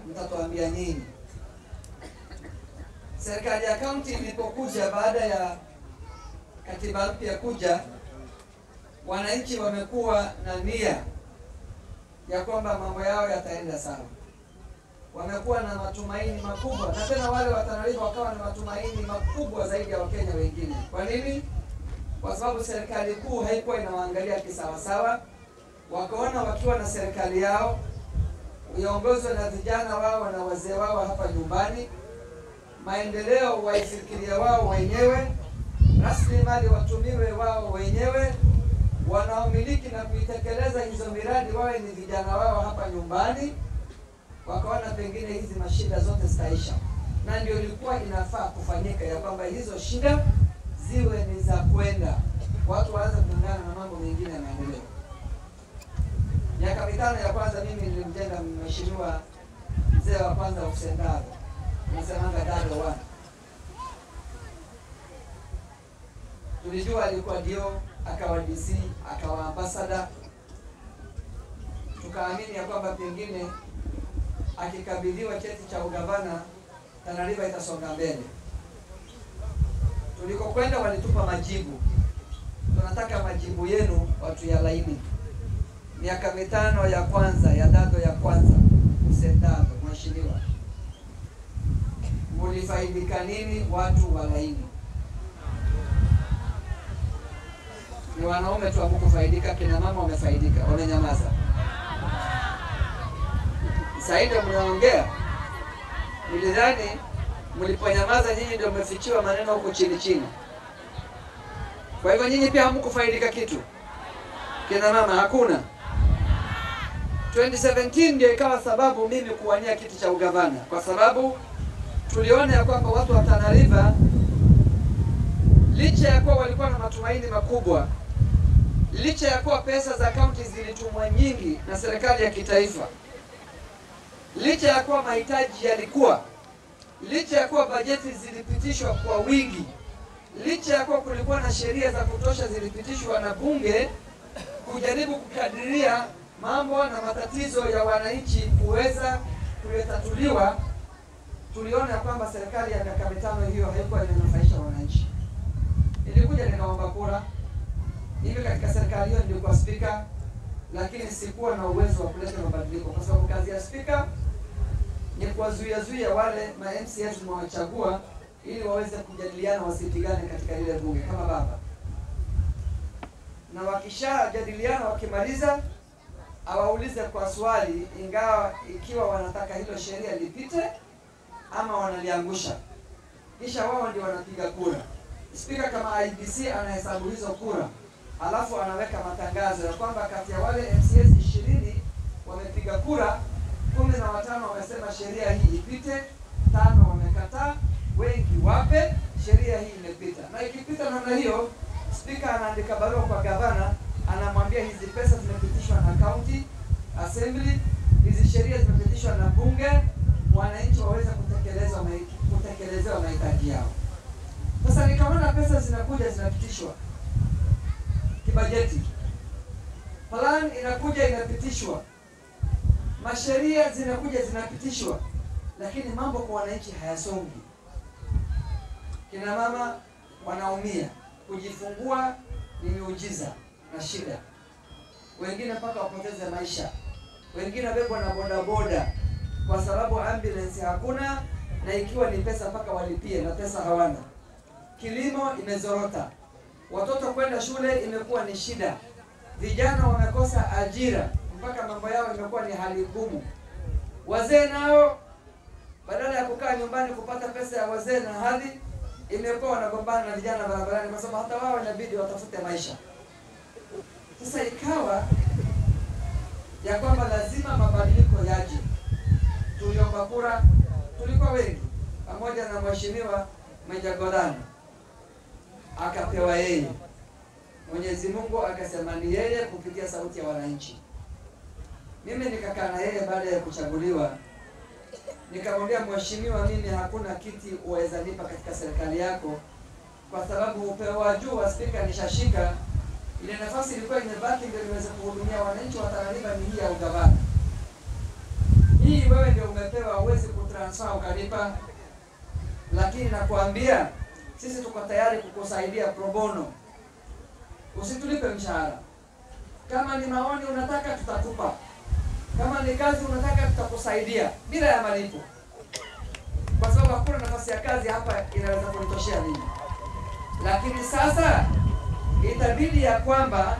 mtatuambia nini. Serikali ya kaunti ilipokuja baada ya katiba mpya kuja, wananchi wamekuwa na nia ya kwamba mambo yao yataenda sawa. Wamekuwa na matumaini makubwa, na tena wale wa Tana River wakawa na matumaini makubwa zaidi ya Wakenya wengine. Kwa nini? Kwa sababu serikali kuu haikuwa inawaangalia kisawasawa. Wakaona wakiwa na serikali yao iongozwe na vijana wao na wazee wao hapa nyumbani, maendeleo waifikiria wao wenyewe, rasilimali watumiwe wao wenyewe, wanaomiliki na kuitekeleza hizo miradi wawe ni vijana wao hapa nyumbani. Wakaona pengine hizi mashida zote zitaisha, na ndio ilikuwa inafaa kufanyika, ya kwamba hizo shida ziwe ni za kwenda, watu waanze kuungana na mambo mengine ya maendeleo. Miaka mitano ya kwanza mimi nilimjenga mheshimiwa mzee wa kwanza Hussein Dado, nasemanga Dado one. Tulijua alikuwa dio, akawa DC, akawa ambassador. Tukaamini ya kwamba pengine akikabidhiwa cheti cha ugavana Tana River itasonga mbele. Tulikokwenda walitupa majibu, tunataka majibu yenu watu ya laini miaka mitano ya kwanza ya Dado ya kwanza Hussein Dado, mheshimiwa, mulifaidika nini watu wa Laini? Ni wanaume tu hamukufaidika, kina mama wamefaidika, wamenyamaza. Sasa ndio mnaongea. Nilidhani mliponyamaza nyinyi ndio mmefichiwa maneno huko chini chini. Kwa hivyo nyinyi pia hamkufaidika kitu, kina mama hakuna. 2017 ndio ikawa sababu mimi kuwania kiti cha ugavana, kwa sababu tuliona ya kwamba watu wa Tana River licha ya kuwa walikuwa na matumaini makubwa, licha ya kuwa pesa za kaunti zilitumwa nyingi na serikali ya kitaifa, licha ya kuwa mahitaji yalikuwa, licha ya kuwa bajeti zilipitishwa kwa wingi, licha ya kuwa kulikuwa na sheria za kutosha zilipitishwa na bunge kujaribu kukadiria mambo na matatizo ya wananchi kuweza kuyatatuliwa, tuliona kwamba serikali ya miaka mitano hiyo haikuwa inanufaisha wananchi. Nilikuja nikaomba kura hivi katika serikali hiyo, nilikuwa spika, lakini sikuwa na uwezo wa kuleta mabadiliko, kwa sababu kazi ya spika ni kuwazuia zuia wale ma MCS mwawachagua ili waweze kujadiliana, wasipigane katika ile bunge kama baba, na wakishajadiliana wakimaliza awaulize kwa swali, ingawa ikiwa wanataka hilo sheria lipite ama wanaliangusha, kisha wao ndio wanapiga kura. Spika kama IBC anahesabu hizo kura, alafu anaweka matangazo ya kwamba kati ya wale MCS ishirini wamepiga kura, kumi na watano wamesema sheria hii ipite, tano wamekataa, wengi wape, sheria hii imepita. Na ikipita namna hiyo, spika anaandika barua kwa gavana anamwambia hizi pesa zimepitishwa na county assembly, hizi sheria zimepitishwa na bunge, wananchi waweze kutekelezwa kutekelezewa mahitaji yao. Sasa nikaona pesa zinakuja zinapitishwa kibajeti, plan inakuja inapitishwa, masheria zinakuja zinapitishwa, lakini mambo kwa wananchi hayasongi. Kina mama wanaumia, kujifungua ni miujiza na shida, wengine mpaka wapoteze maisha, wengine wabebwa na bodaboda kwa sababu ambulance hakuna, na ikiwa ni pesa mpaka walipie na pesa hawana. Kilimo imezorota, watoto kwenda shule imekuwa ni shida, vijana wamekosa ajira, mpaka mambo yao imekuwa ni hali ngumu. Wazee nao badala ya kukaa nyumbani kupata pesa ya wazee na hadhi, imekuwa wanagombana na vijana barabarani, kwa sababu hata wao inabidi watafute maisha. Sasa ikawa ya kwamba lazima mabadiliko yaje. Tuliomba kura, tulikuwa wengi, pamoja na mheshimiwa Meja Godani akapewa yeye. Mwenyezi Mungu akasema ni yeye kupitia sauti ya wananchi. Mimi nikakaa na yeye baada ya kuchaguliwa, nikamwambia mheshimiwa, mimi hakuna kiti uweza nipa katika serikali yako, kwa sababu upeo wa juu wa spika nishashika ile nafasi ilikuwa imebaki ndio niweze kuhudumia wananchi wa Tana River ni hii ya ugavana. Hii hii wewe ndio umepewa, huwezi kutransfer ukalipa, lakini nakwambia sisi tuko tayari kukusaidia pro bono, usitulipe mshahara. Kama ni maoni unataka, tutakupa. Kama ni kazi unataka, tutakusaidia bila ya malipo, kwa sababu hakuna nafasi ya kazi hapa inaweza kunitoshea mimi. Lakini sasa itabidi ya kwamba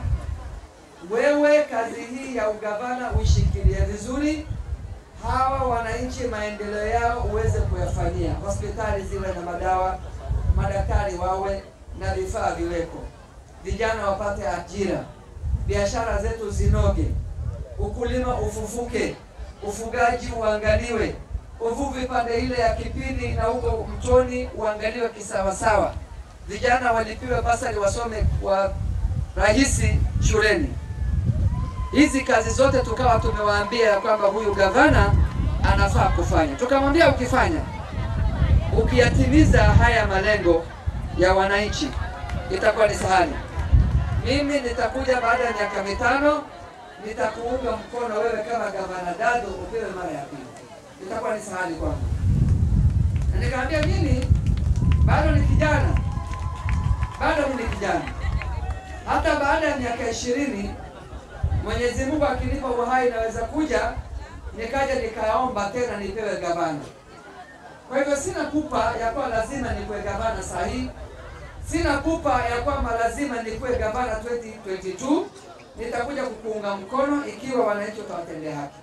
wewe kazi hii ya ugavana uishikilie vizuri, hawa wananchi maendeleo yao uweze kuyafanyia, hospitali ziwe na madawa, madaktari wawe na vifaa viweko, vijana wapate ajira, biashara zetu zinoge, ukulima ufufuke, ufugaji uangaliwe, uvuvi pande ile ya Kipini na huko mtoni uangaliwe kisawasawa, vijana walipiwe basari wasome kwa rahisi shuleni. Hizi kazi zote tukawa tumewaambia ya kwamba huyu gavana anafaa kufanya, tukamwambia ukifanya, ukiyatimiza haya malengo ya wananchi itakuwa ni sahali. Mimi nitakuja baada ya miaka mitano, nitakuunga mkono wewe kama gavana Dado upewe mara ya pili, itakuwa ni sahali kwangu. Na nikamwambia mimi bado ni kijana, bado mimi ni kijana, hata baada ya miaka ishirini Mwenyezi Mungu akinipa uhai naweza kuja nikaja nikaomba tena nipewe gavana. Kwa hivyo sina pupa ya kuwa lazima nikuwe gavana saa hii, sina pupa ya kwamba lazima nikuwe gavana 2022. Nitakuja kukuunga mkono ikiwa wananchi utawatendea haki,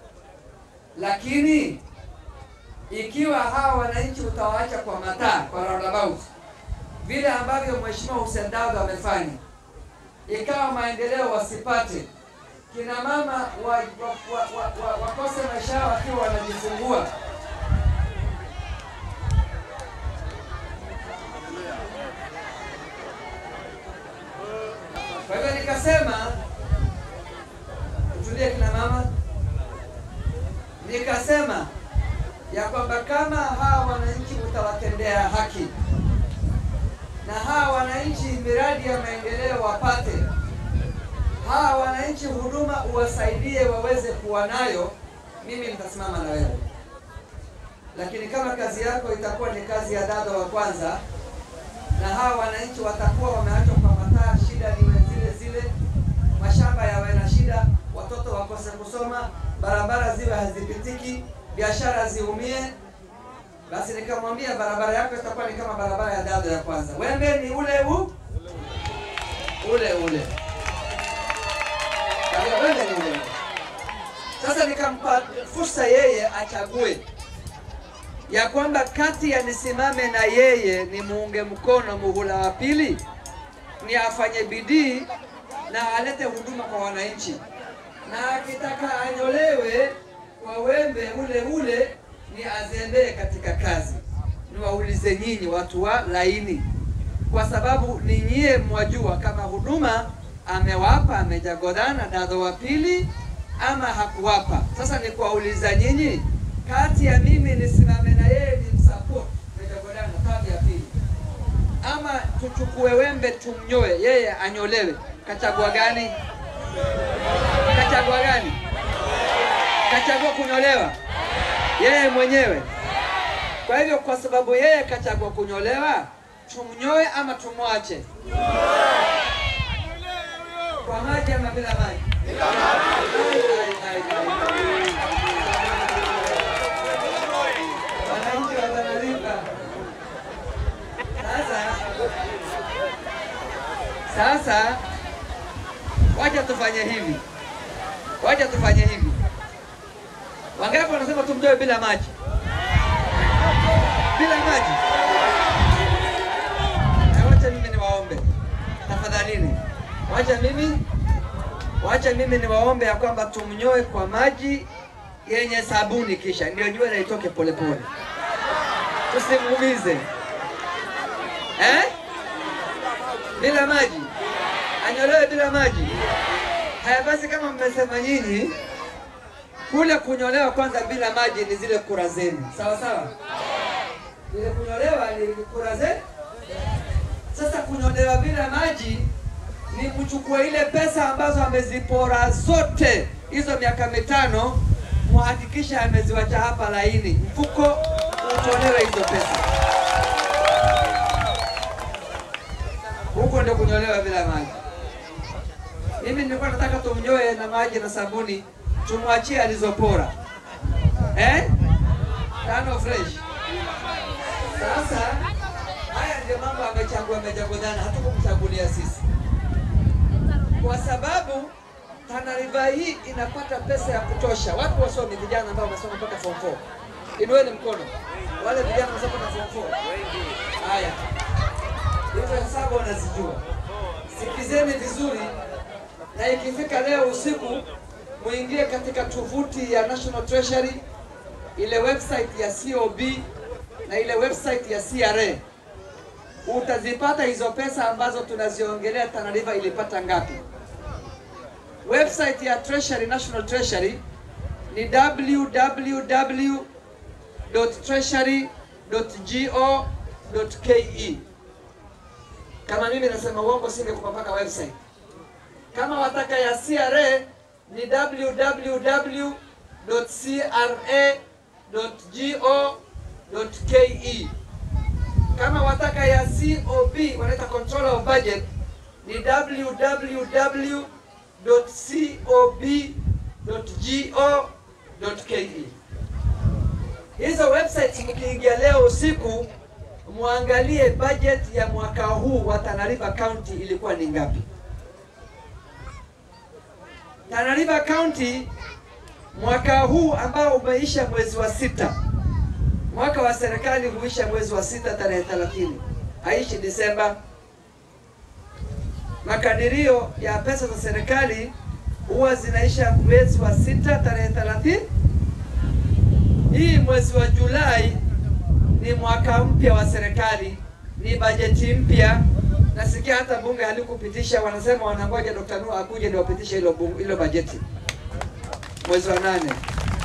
lakini ikiwa hawa wananchi utawaacha kwa mataa, kwa roundabout, vile ambavyo Mheshimiwa Hussein Dado amefanya, ikawa maendeleo wasipate kina mama wa, wa, wa, wa, wa, wakose maisha yao wakiwa wanajifungua. Kwa hivyo nikasema tutulie, kina mama, nikasema ya kwamba kama hawa wananchi utawatendea haki na hawa wananchi miradi ya maendeleo wapate hawa wananchi huduma uwasaidie waweze kuwa nayo, mimi nitasimama na wewe. Lakini kama kazi yako itakuwa ni kazi ya Dado wa kwanza, na hawa wananchi watakuwa wameachwa kwa mataa, shida niwe zile zile, mashamba yawe na shida, watoto wakose kusoma, barabara ziwe hazipitiki, biashara ziumie, basi nikamwambia barabara yako itakuwa ni kama barabara ya Dado ya kwanza, wembe ni ule u ule ule sasa nikampa fursa yeye achague ya kwamba kati ya nisimame na yeye ni muunge mkono muhula wa pili, ni afanye bidii na alete huduma kwa wananchi, na akitaka anyolewe kwa wembe ule ule ni azembee katika kazi. Niwaulize nyinyi watu wa laini, kwa sababu ni nyie mwajua kama huduma amewapa amejagodana Dado wa pili ama hakuwapa. Sasa ni kuwauliza nyinyi, kati ya mimi nisimame na yeye ni msupport mejagodana tamu ya pili, ama tuchukue wembe tumnyoe yeye anyolewe, kachagua gani? Kachagua gani? Kachagua kunyolewa yeye mwenyewe. Kwa hivyo, kwa sababu yeye kachagua kunyolewa, tumnyoe ama tumwache? Kwa maji ama bila maji? Bila maji. Wananchi watanalipa. Sasa sasa, wacha tufanye hivi, wacha tufanye hivi. Wangapi wanasema tumtoe bila maji? Bila maji? Wacha mimi niwaombe tafadhalini Wacha mimi wacha mimi niwaombe ya kwamba tumnyoe kwa maji yenye sabuni, kisha ndio nywele itoke polepole, tusimuumize eh? Bila maji anyolewe bila maji. Haya basi, kama mmesema nyinyi, kule kunyolewa kwanza bila maji ni zile kura zenu, sawa sawa. Ile kunyolewa ni kura zenu. Sasa kunyolewa bila maji ni kuchukua ile pesa ambazo amezipora zote hizo miaka mitano, muhakikisha ameziwacha hapa laini, mfuko utolewe hizo pesa. Huko ndio kunyolewa bila maji. Mimi nilikuwa nataka tumnyoe na maji na sabuni, tumwachie alizopora eh? Tano fresh. Sasa haya ndio mambo amechagua amechaguana, hatukumchagulia sisi, kwa sababu Tana River hii inapata pesa ya kutosha. Watu wasomi, vijana ambao wamesoma mpaka form 4, inueni mkono. Wale vijana wamesoma mpaka form 4. Haya, hizo hesabu wanazijua. Sikizeni vizuri, na ikifika leo usiku muingie katika tovuti ya National Treasury, ile website ya COB na ile website ya CRA utazipata hizo pesa ambazo tunaziongelea. Tana River ilipata ngapi? Website ya Treasury, National Treasury ni www.treasury.go.ke. Kama mimi nasema uongo, singekupa mpaka website. Kama wataka ya CRA ni www.cra.go.ke. Kama wataka ya COB wanaita controller of budget ni www.cob.go.ke. Hizo websites mkiingia leo usiku, muangalie budget ya mwaka huu wa Tana River County ilikuwa ni ngapi. Tana River County mwaka huu ambao umeisha mwezi wa sita, mwaka wa serikali huisha mwezi wa sita tarehe 30, haishi Disemba. Makadirio ya pesa za serikali huwa zinaisha mwezi wa sita tarehe 30. Hii mwezi wa Julai ni mwaka mpya wa serikali, ni bajeti mpya. Nasikia hata bunge halikupitisha, wanasema wanangoja Dr. Nuhu akuje ndio wapitishe hilo bunge- hilo bajeti mwezi wa nane.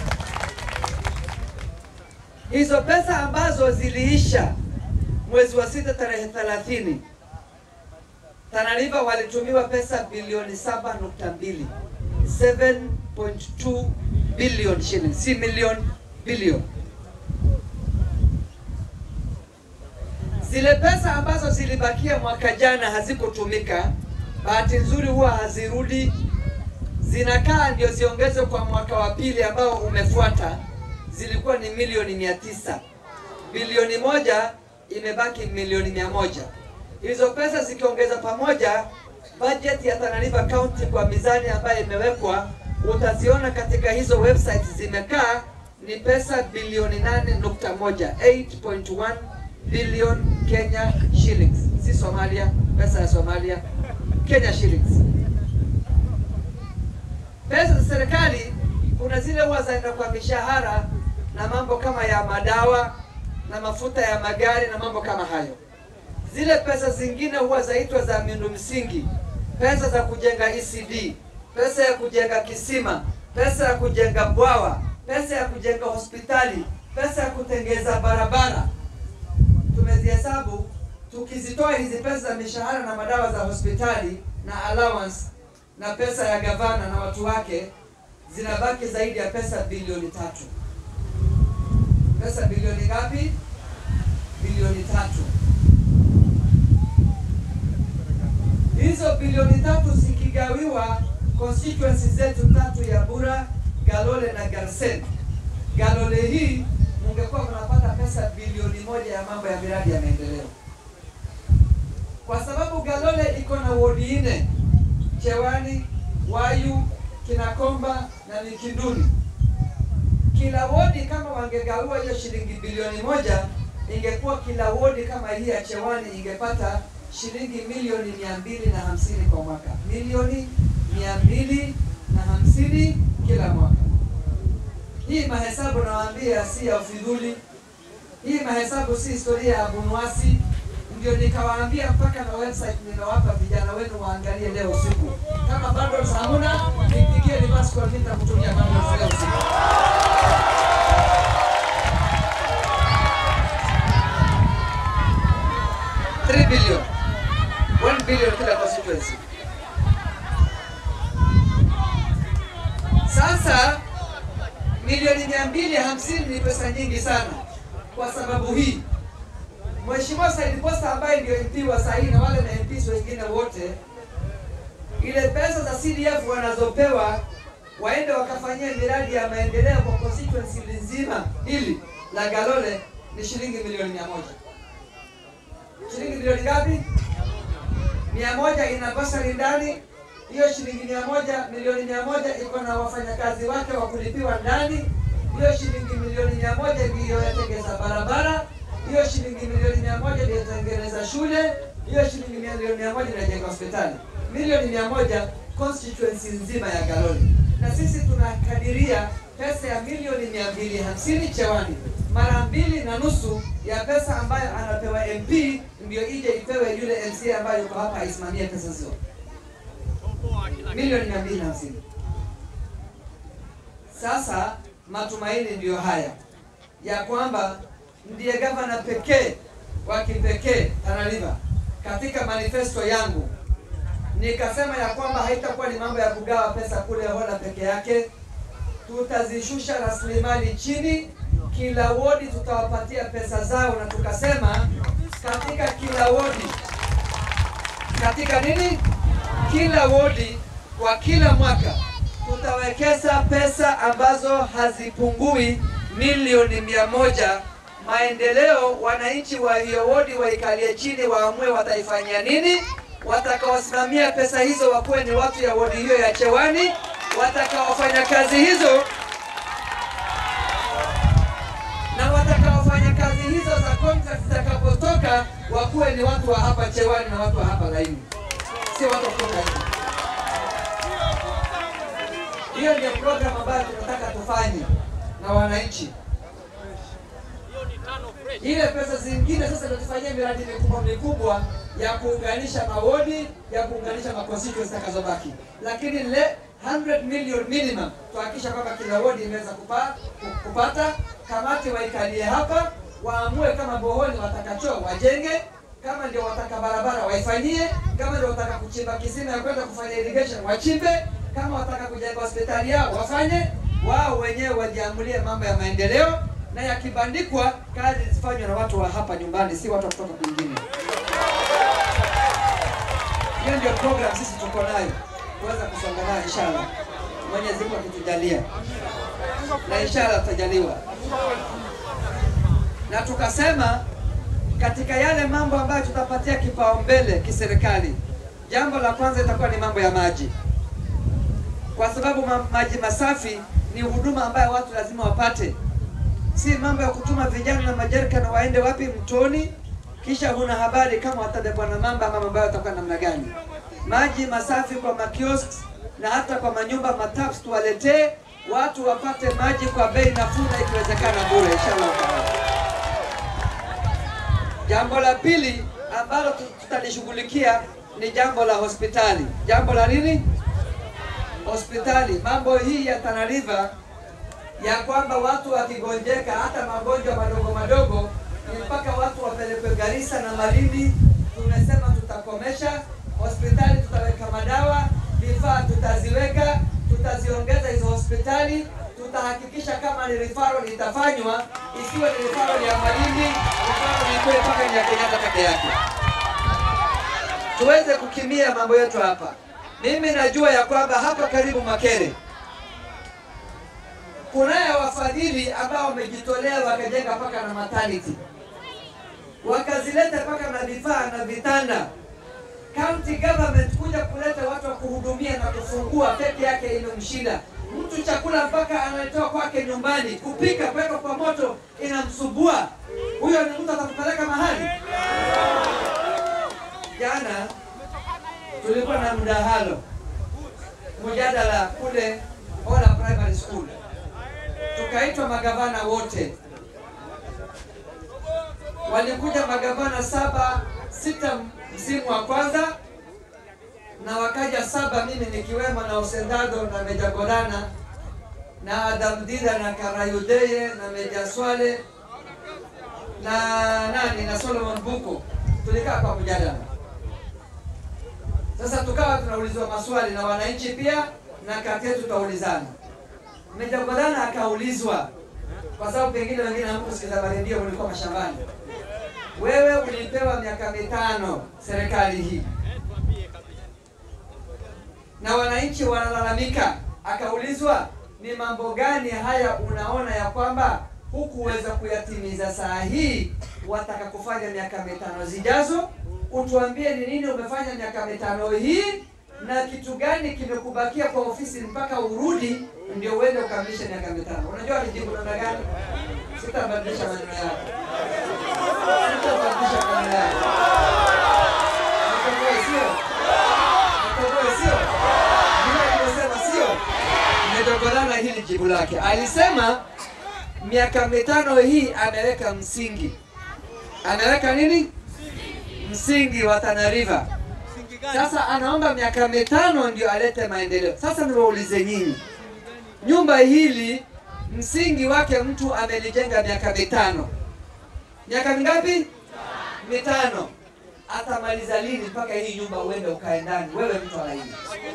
Hizo pesa ambazo ziliisha mwezi wa sita tarehe 30 Tana River walitumiwa pesa bilioni 7.2 7.2 billion shillings, si million, billion. Zile pesa ambazo zilibakia mwaka jana hazikutumika, bahati nzuri huwa hazirudi, zinakaa ndio ziongezwe kwa mwaka wa pili ambao umefuata. Zilikuwa ni milioni mia tisa, bilioni moja imebaki milioni mia moja. Hizo pesa zikiongeza pamoja, budget ya Tana River County kwa mizani ambayo imewekwa, utaziona katika hizo websites zimekaa ni pesa bilioni 8.1 8.1 billion Kenya shillings, si Somalia, pesa ya Somalia, Kenya shillings. Pesa za serikali kuna zile huwa zaenda kwa mishahara na mambo kama ya madawa na mafuta ya magari na mambo kama hayo. Zile pesa zingine huwa zaitwa za miundo msingi, pesa za kujenga ECD, pesa ya kujenga kisima, pesa ya kujenga bwawa, pesa ya kujenga hospitali, pesa ya kutengeza barabara. Tumezihesabu, tukizitoa hizi pesa za mishahara na madawa za hospitali na allowance na pesa ya gavana na watu wake, zinabaki zaidi ya pesa bilioni tatu. Pesa bilioni ngapi? Bilioni tatu. Hizo bilioni tatu zikigawiwa constituency zetu tatu ya Bura, Galole na Garsen. Galole hii mungekuwa mnapata pesa bilioni moja ya mambo ya miradi ya maendeleo, kwa sababu Galole iko na wodi nne: Chewani, Wayu, Kinakomba na Mikinduni. Kila wodi kama wangegawiwa hiyo shilingi bilioni moja, ingekuwa kila wodi kama hii ya Chewani ingepata shilingi milioni mia mbili na hamsini kwa mwaka, milioni mia mbili na hamsini kila mwaka. Hii mahesabu nawaambia si ya ufidhuli, hii mahesabu si historia ya Abunuwasi. Ndio nikawaambia mpaka na website nimewapa vijana wenu waangalie leo usiku. Kama bado hamuna, nipigie reverse call, nitakutumia mambo leo usiku. Three billion. One billion kila constituency. Sasa milioni hamsini ni pesa nyingi sana. Kwa sababu hii, Mheshimiwa Said Posta ambaye ndio MP wa sahii na wale ma MPs wengine wote, ile pesa za CDF wanazopewa waende wakafanyia miradi ya maendeleo kwa constituency nzima hili la Galole ni shilingi milioni mia moja. Shilingi milioni ngapi? mia moja ina basari ndani. Hiyo shilingi mia moja milioni mia moja iko na wafanyakazi wake wa kulipiwa ndani. Hiyo shilingi milioni mia moja ndiyo yatengeza barabara. Hiyo shilingi milioni mia moja ndiyo yatengeneza shule. Hiyo shilingi milioni mia moja inajenga hospitali. Milioni mia moja constituency nzima ya Galole, na sisi tunakadiria pesa ya milioni mia mbili hamsini Chewani, mara mbili na nusu ya pesa ambayo anapewa MP ndio ije ipewe yule MCA ambayo yuko hapa aisimamie pesa hizo, milioni mia mbili hamsini. Sasa matumaini ndiyo haya ya kwamba ndiye gavana pekee wa kipekee Tana River. Katika manifesto yangu nikasema ya kwamba haitakuwa ni mambo ya kugawa pesa kule Hola peke yake, tutazishusha rasilimali chini. Kila wodi tutawapatia pesa zao, na tukasema katika kila wodi, katika nini, kila wodi kwa kila mwaka tutawekeza pesa ambazo hazipungui milioni mia moja. Maendeleo, wananchi wa hiyo wodi waikalie chini, waamue wataifanyia nini. Watakaosimamia pesa hizo wakuwe ni watu ya wodi hiyo ya Chewani. Watakaofanya kazi hizo na watakaofanya kazi hizo za contract zitakapotoka wakuwe ni watu wa hapa Chewani na watu wa hapa Laini, sio watu kutoka nje. Hiyo ndio program ambayo tunataka tufanye na wananchi. Ile pesa zingine sasa ndio tufanyie miradi mikubwa mikubwa ya kuunganisha mawodi, ya kuunganisha ma constituencies zitakazobaki, lakini le 100 million minimum tuhakikisha kwamba kila wodi imeweza kupa, kupata. Kamati waikalie hapa, waamue kama bohoni watakachoo wajenge, kama ndio wataka barabara waifanyie, kama ndio wataka kuchimba kisima ya kwenda kufanya irrigation wachimbe, kama wataka kujenga hospitali yao wafanye, wao wenyewe wajiamulie mambo ya maendeleo, na yakibandikwa kazi zifanywe na watu wa hapa nyumbani, si watu wa kutoka kwingine. Hiyo ndio program sisi tuko nayo kuweza kusonga nayo inshallah, Mwenyezi Mungu akitujalia, na inshallah tutajaliwa. Na tukasema katika yale mambo ambayo tutapatia kipaumbele kiserikali, jambo la kwanza itakuwa ni mambo ya maji, kwa sababu ma maji masafi ni huduma ambayo watu lazima wapate, si mambo ya kutuma vijana na majerikani waende wapi mtoni, kisha huna habari kama watabebwa na mamba ama mambo yao yatakuwa namna gani. Maji masafi kwa makiosks na hata kwa manyumba mataps, tuwaletee watu wapate maji kwa bei nafuu na ikiwezekana bure, inshallah taala. Jambo la pili ambalo tutalishughulikia ni jambo la hospitali. Jambo la nini? Hospitali. Mambo hii ya Tana River ya kwamba watu wakigonjeka, hata magonjwa madogo madogo, ni mpaka watu wapelekwe Garissa na Malindi. Tumesema tutakomesha hospitali, tutaweka madawa, vifaa tutaziweka, tutaziongeza hizo hospitali tutahakikisha kama ni referral itafanywa, isiwe ni referral ya Malindi, referral ikuwe mpaka ya Kenyatta peke yake, tuweze kukimia mambo yetu hapa. Mimi najua ya kwamba hapa karibu Makere kunaye wafadhili ambao wamejitolea wakajenga mpaka na maternity, wakazileta mpaka na vifaa na vitanda. County government kuja kuleta watu wa kuhudumia na kufungua peke yake imemshinda mtu chakula mpaka analetewa kwake nyumbani, kupika kuweka kwa moto inamsubua. Huyo ni mtu atakupeleka mahali? Jana tulikuwa na mdahalo mjadala kule Ola Primary School, tukaitwa magavana wote, walikuja magavana saba sita msimu wa kwanza na wakaja saba, mimi nikiwemo na Osendado na Meja Gorana na Adamdida na Karayudeye na Meja Swale na nani na Solomon Buko, tulikaa kwa mjadala. Sasa tukawa tunaulizwa maswali na wananchi pia, na kati yetu tutaulizana. Meja Gorana akaulizwa kwa sababu pengine wengine hamkusikiza maredio, mlikuwa mashambani. Wewe ulipewa miaka mitano serikali hii, na wananchi wanalalamika. Akaulizwa, ni mambo gani haya unaona ya kwamba hukuweza kuyatimiza saa hii, wataka kufanya miaka mitano zijazo? Utuambie ni nini umefanya miaka mitano hii na kitu gani kimekubakia kwa ofisi mpaka urudi ndio uende ukamilishe miaka mitano. Unajua alijibu namna gani? Sitabadilisha maneno yako, sitabadilisha maneno yako. Nitoboe sio? Nitoboe sio? Vile alivyosema sio? Nimetokana hili jibu lake. Alisema miaka mitano hii ameweka msingi, ameweka nini? Msingi wa Tana River. Sasa anaomba miaka mitano ndio alete maendeleo. Sasa niwaulize nyinyi, nyumba hili msingi wake mtu amelijenga miaka mitano, miaka mingapi? Mitano. Atamaliza lini mpaka hii nyumba uende ukae ndani, wewe mtu alaini?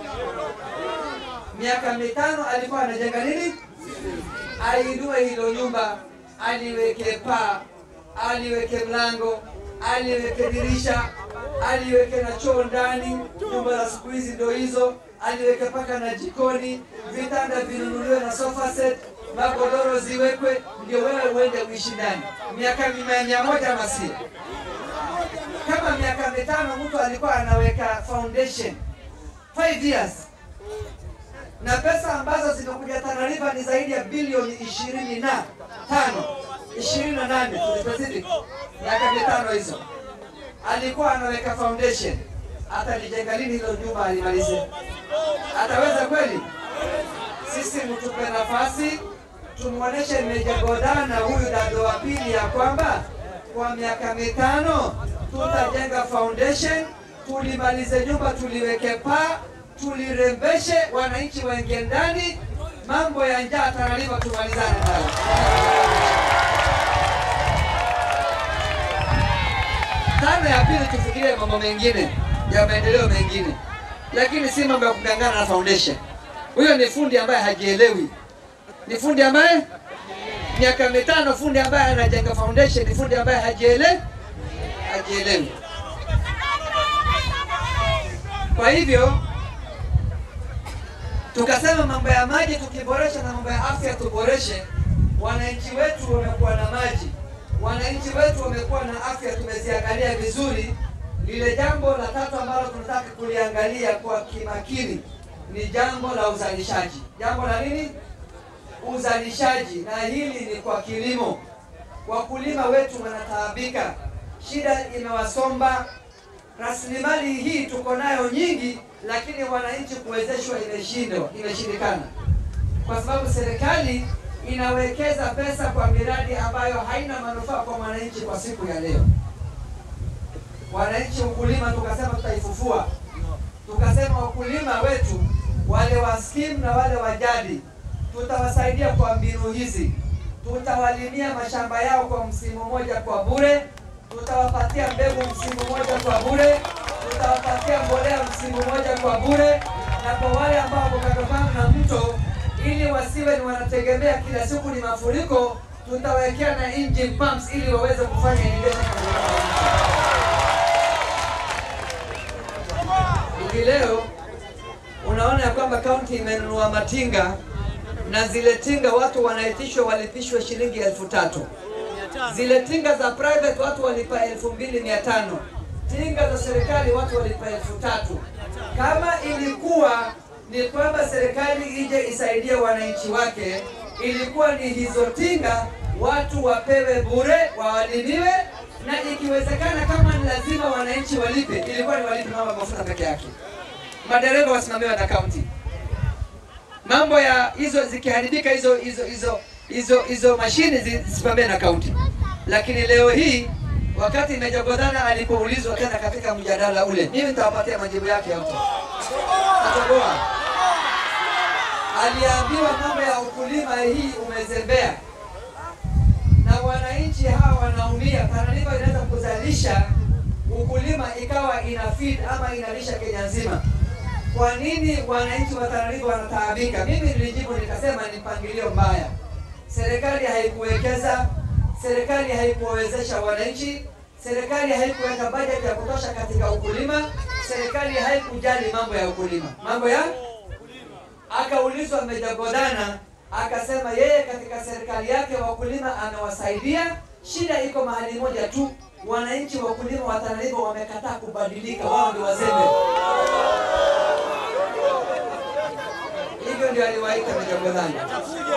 Miaka mitano alikuwa anajenga nini? Ainue hilo nyumba, aliweke paa, aliweke mlango, aliweke dirisha, aliweke na choo ndani. Nyumba za siku hizi ndio hizo, aliweke paka na jikoni, vitanda vinunuliwe na sofa set, magodoro ziwekwe, ndio wewe uende uishi ndani. Miaka mia moja ama sio? Kama miaka mitano mtu alikuwa anaweka foundation 5 years na pesa ambazo zimekuja Tana River ni zaidi ya bilioni ishirini na tano ishirini na nane specific miaka mitano hizo alikuwa anaweka foundation. Atalijenga lini hilo jumba alimalize? Ataweza kweli? Sisi mtupe nafasi tumwoneshe Meja Godana na huyu dado wa pili ya kwamba kwa miaka mitano tutajenga foundation, tulimalize nyumba, tuliweke paa, tulirembeshe, wananchi waingie ndani, mambo ya njaa Tana River tumalizane nayo. Tano ya pili tufikirie mambo mengine ya maendeleo mengine, lakini si mambo ya kugangana na foundation. Huyo ni fundi ambaye hajielewi, ni fundi ambaye miaka mitano, fundi ambaye anajenga foundation, ni fundi ambaye hajielewi, hajielewi. Kwa hivyo tukasema mambo ya maji tukiboresha na mambo ya afya tuboreshe. Wananchi wetu wamekuwa na maji, wananchi wetu wamekuwa na afya, tumeziangalia vizuri. Lile jambo la tatu ambalo tunataka kuliangalia kwa kimakini ni jambo la uzalishaji. Jambo la nini? Uzalishaji, na hili ni kwa kilimo. Wakulima wetu wanataabika, shida imewasomba. Rasilimali hii tuko nayo nyingi, lakini wananchi kuwezeshwa imeshindwa, imeshindikana kwa sababu serikali inawekeza pesa kwa miradi ambayo haina manufaa kwa mwananchi kwa siku ya leo. Wananchi, ukulima tukasema tutaifufua, tukasema wakulima wetu wale wa skimu na wale wa jadi tutawasaidia kwa mbinu hizi. Tutawalimia mashamba yao kwa msimu mmoja kwa bure, tutawapatia mbegu msimu mmoja kwa bure, tutawapatia mbolea msimu mmoja kwa bure, na kwa wale ambao wako kando kando na mto, ili wasiwe ni wanategemea kila siku ni mafuriko, tutawekea na engine pumps ili waweze kufanya irrigation hivi leo unaona ya kwamba kaunti imenunua matinga na zile tinga watu wanaitishwa walipishwe shilingi elfu tatu. Zile tinga za private watu walipa elfu mbili mia tano. Tinga za serikali watu walipa elfu tatu. Kama ilikuwa ni kwamba serikali ije isaidie wananchi wake, ilikuwa ni hizo tinga watu wapewe bure, wawalimiwe, na ikiwezekana kama ni lazima wananchi walipe, ilikuwa ni walipe mama mafuta peke yake madereva wasimamiwe na kaunti. Mambo ya hizo zikiharibika, hizo hizo hizo hizo hizo mashine zisimamiwe na kaunti. Lakini leo hii wakati Meja Godana alipoulizwa tena katika mjadala ule, mimi nitawapatia majibu yake yote. Atagoa aliambiwa mambo ya ukulima hii umezembea, na wananchi hawa wanaumia. Tana River inaweza kuzalisha ukulima ikawa ina feed ama inalisha Kenya nzima. Kwa nini wananchi wa Tana River wanataabika? Mimi nilijibu nikasema ni mpangilio mbaya. serikali haikuwekeza, serikali haikuwawezesha wananchi, serikali haikuweka bajeti ya kutosha katika ukulima, serikali haikujali mambo ya ukulima, mambo ya akaulizwa Meja Godana akasema yeye katika serikali yake wakulima amewasaidia. Shida iko mahali moja tu, wananchi wakulima wa Tana River wamekataa kubadilika, wao ndio wazembe. Hivyo ndio aliwaita Meja Godana.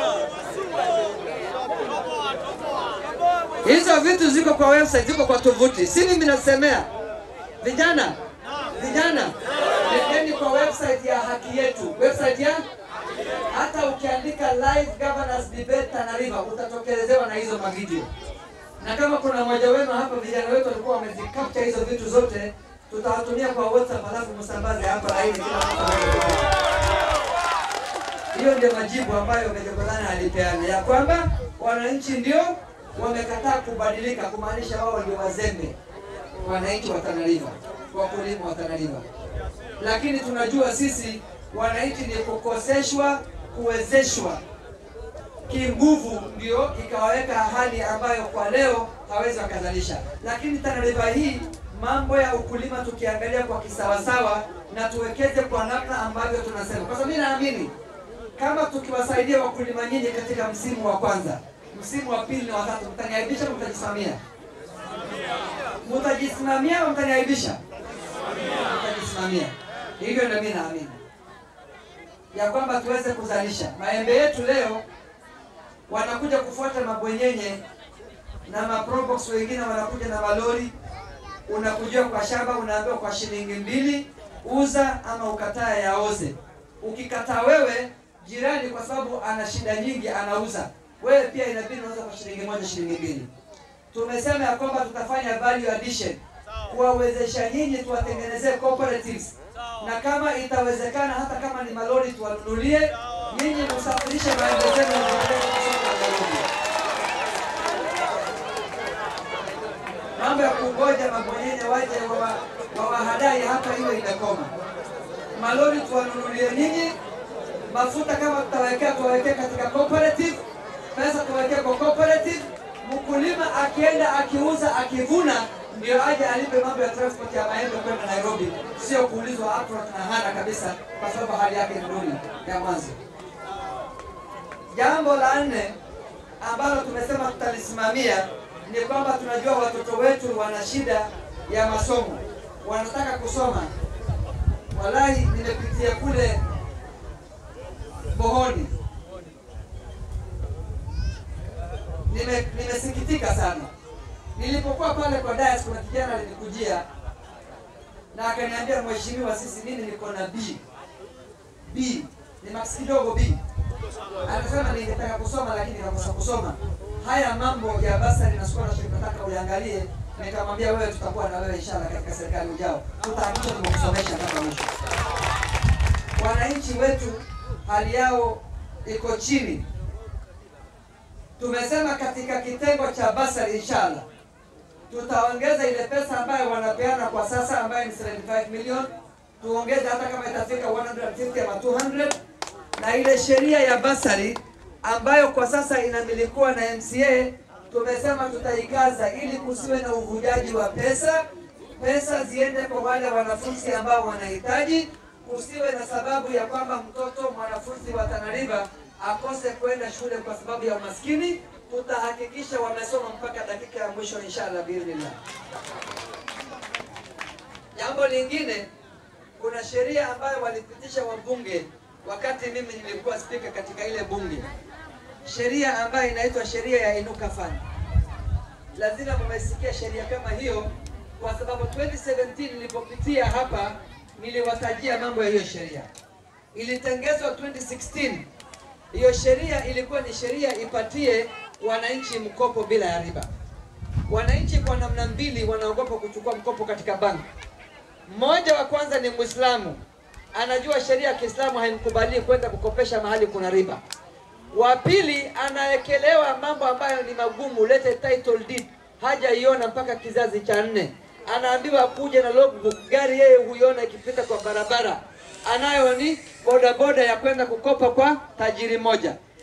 Hizo vitu ziko kwa website, ziko kwa tovuti, si mimi nasemea. Vijana, vijana, nendeni kwa website ya haki yetu, website ya hata ukiandika live governors debate Tana River utatokelezewa na hizo mavideo, na kama kuna mmoja wenu hapa, vijana wetu walikuwa wamezicapture hizo vitu zote, tutawatumia kwa WhatsApp alafu msambaze hapa laini kila mtu aweze hiyo ndio majibu ambayo Meja Godana alipeana ya kwamba wananchi ndio wamekataa kubadilika, kumaanisha wao ndio wazembe, wananchi wa Tana River, wakulima wa Tana River. Lakini tunajua sisi wananchi ni kukoseshwa, kuwezeshwa kinguvu, ndio ikawaweka hali ambayo kwa leo hawezi wakazalisha. Lakini Tana River hii mambo ya ukulima tukiangalia kwa kisawasawa na tuwekeze kwa namna ambavyo tunasema, kwa sababu mimi naamini kama tukiwasaidia wakulima nyinyi katika msimu wa kwanza, msimu wa pili na watatu, mtaniaibisha au mtajisimamia? Mtajisimamia au mtaniaibisha? Mtajisimamia. Hivyo ndio mimi naamini ya kwamba tuweze kuzalisha maembe yetu. Leo wanakuja kufuata mabwenyenye na maprobox, wengine wanakuja na malori, unakuja kwa shamba, unaambiwa kwa shilingi mbili uza ama ukataa yaoze. Ukikataa wewe jirani kwa sababu ana shida nyingi anauza, wewe pia inabidi unauza kwa shilingi moja, shilingi mbili. Tumesema ya kwamba tutafanya value addition, kuwawezesha nyinyi, tuwatengenezee cooperatives, na kama itawezekana, hata kama ni malori tuwanunulie nyinyi, msafirishe maembe zenu mzipeleke soko la Nairobi. Mambo ya kungoja mabwenyenye waje wawa- wawahadai hapa, hiyo imekoma. Malori tuwanunulie nyinyi mafuta kama tutawekea tuwawekee katika cooperative, pesa tuwawekee kwa cooperative. Mkulima akienda akiuza akivuna, ndio aje alipe mambo ya transport ya maembe kwenda Nairobi, sio kuulizwa upfront na hana kabisa, kwa sababu hali yake ni duni ya mwanzo. Jambo la nne ambalo tumesema tutalisimamia ni kwamba tunajua watoto wetu wana shida ya masomo, wanataka kusoma. Wallahi, nimepitia kule Bohoni. Nime- nimesikitika sana. Nilipokuwa pale kwa dais, kuna kijana alinikujia na akaniambia, mheshimiwa, sisi mimi niko na B B ni max kidogo B. Anasema ningetaka kusoma lakini nikakosa kusoma. Haya mambo ya basari na scholarship nataka uliangalie. Nikamwambia wewe, tutakuwa na wewe inshallah katika serikali ujao, tutahakikisha tumekusomesha mpaka mwisho. Wananchi wetu hali yao iko chini. Tumesema katika kitengo cha basari inshallah tutaongeza ile pesa ambayo wanapeana kwa sasa ambayo ni 75 million, tuongeze hata kama itafika 150 ama 200, na ile sheria ya basari ambayo kwa sasa inamilikiwa na MCA tumesema tutaikaza ili kusiwe na uvujaji wa pesa, pesa ziende kwa wale wanafunzi ambao wanahitaji, kusiwe na sababu ya kwamba mtoto mwanafunzi wa Tana River akose kwenda shule kwa sababu ya umaskini. Tutahakikisha wamesoma mpaka dakika ya mwisho inshallah biidhnillah. Jambo lingine, kuna sheria ambayo walipitisha wabunge wakati mimi nilikuwa spika katika ile bunge, sheria ambayo inaitwa sheria ya Inuka Fund. Lazima mmesikia sheria kama hiyo, kwa sababu 2017 nilipopitia hapa niliwatajia mambo ya hiyo sheria. Ilitengezwa 2016. Hiyo sheria ilikuwa ni sheria ipatie wananchi mkopo bila ya riba. Wananchi kwa namna mbili wanaogopa kuchukua mkopo katika banki. Mmoja wa kwanza ni Muislamu, anajua sheria ya Kiislamu haimkubali kwenda kukopesha mahali kuna riba. Wa pili anaekelewa mambo ambayo ni magumu, lete title deed, hajaiona mpaka kizazi cha nne, anaambiwa kuja na logbook, gari yeye huiona ikipita kwa barabara, anayo ni bodaboda ya kwenda kukopa kwa tajiri moja.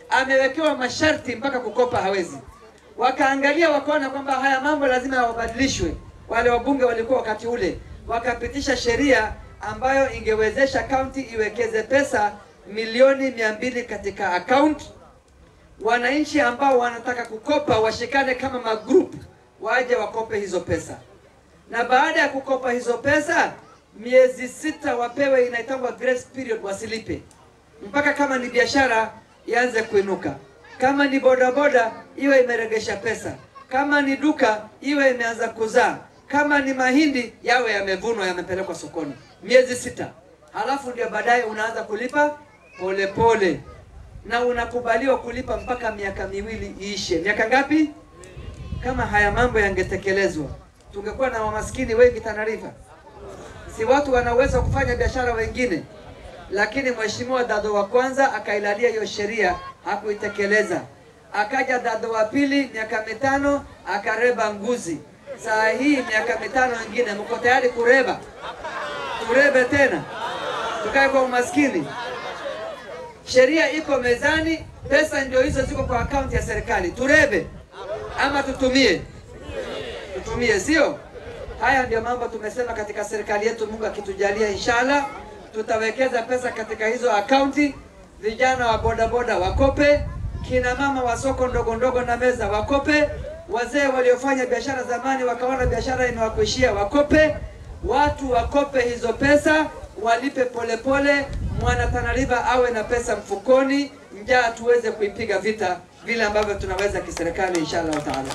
amewekewa masharti mpaka kukopa hawezi. Wakaangalia wakaona kwamba haya mambo lazima yabadilishwe. Wale wabunge walikuwa wakati ule wakapitisha sheria ambayo ingewezesha kaunti iwekeze pesa milioni mia mbili katika akaunti. Wananchi ambao wanataka kukopa washikane kama magroup, waje wakope hizo pesa, na baada ya kukopa hizo pesa miezi sita wapewe, inaitangwa grace period, wasilipe mpaka kama ni biashara ianze kuinuka, kama ni bodaboda iwe imeregesha pesa, kama ni duka iwe imeanza kuzaa, kama ni mahindi yawe yamevunwa yamepelekwa sokoni, miezi sita. Halafu ndio baadaye unaanza kulipa polepole pole. Na unakubaliwa kulipa mpaka miaka miwili iishe. Miaka ngapi? Kama haya mambo yangetekelezwa, tungekuwa na wamaskini wengi Tana River. Si watu wanaweza kufanya biashara wengine, lakini mheshimiwa Dado wa kwanza akailalia hiyo sheria, hakuitekeleza. Akaja Dado wa pili, miaka mitano, akareba nguzi. Saa hii miaka mitano ingine, mko tayari kureba? Turebe tena, tukae kwa umaskini? Sheria iko mezani, pesa ndio hizo ziko kwa akaunti ya serikali. Turebe ama tutumie? Tutumie, sio? Haya ndio mambo tumesema katika serikali yetu. Mungu akitujalia, inshallah tutawekeza pesa katika hizo akaunti. Vijana wa bodaboda wakope, kina mama wa soko ndogo ndogo na meza wakope, wazee waliofanya biashara zamani wakaona biashara imewakuishia wakope, watu wakope hizo pesa, walipe polepole, mwana Tana River awe na pesa mfukoni, njaa tuweze kuipiga vita vile ambavyo tunaweza kiserikali, inshallah taala.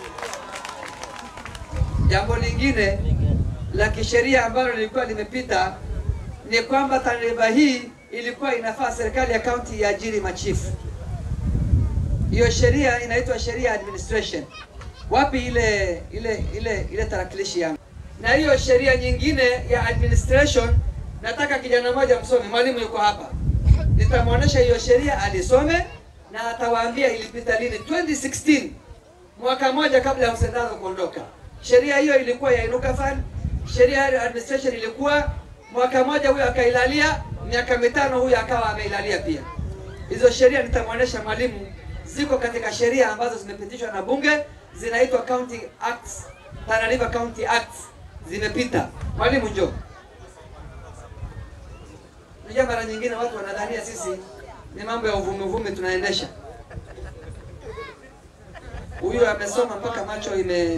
Jambo lingine la kisheria ambalo lilikuwa limepita ni kwamba Tana River hii ilikuwa inafaa serikali ya kaunti iajiri machifu. Hiyo sheria inaitwa sheria ya administration. Wapi ile ile ile ile tarakilishi yangu? Na hiyo sheria nyingine ya administration, nataka kijana mmoja msome, mwalimu yuko hapa, nitamwonyesha hiyo sheria alisome na atawaambia ilipita lini. 2016 mwaka mmoja kabla ya Hussein Dado kuondoka, sheria hiyo ilikuwa ya Inuka Fund. Sheria ya administration ilikuwa mwaka mmoja, huyo akailalia, miaka mitano huyo akawa ameilalia pia. Hizo sheria nitamwonyesha mwalimu, ziko katika sheria ambazo zimepitishwa na bunge, zinaitwa County Acts, Tana River County Acts, zimepita. Mwalimu njoo. Unajua, mara nyingine watu wanadhania sisi ni mambo ya uvumi uvumi tunaendesha. Huyu amesoma mpaka macho ime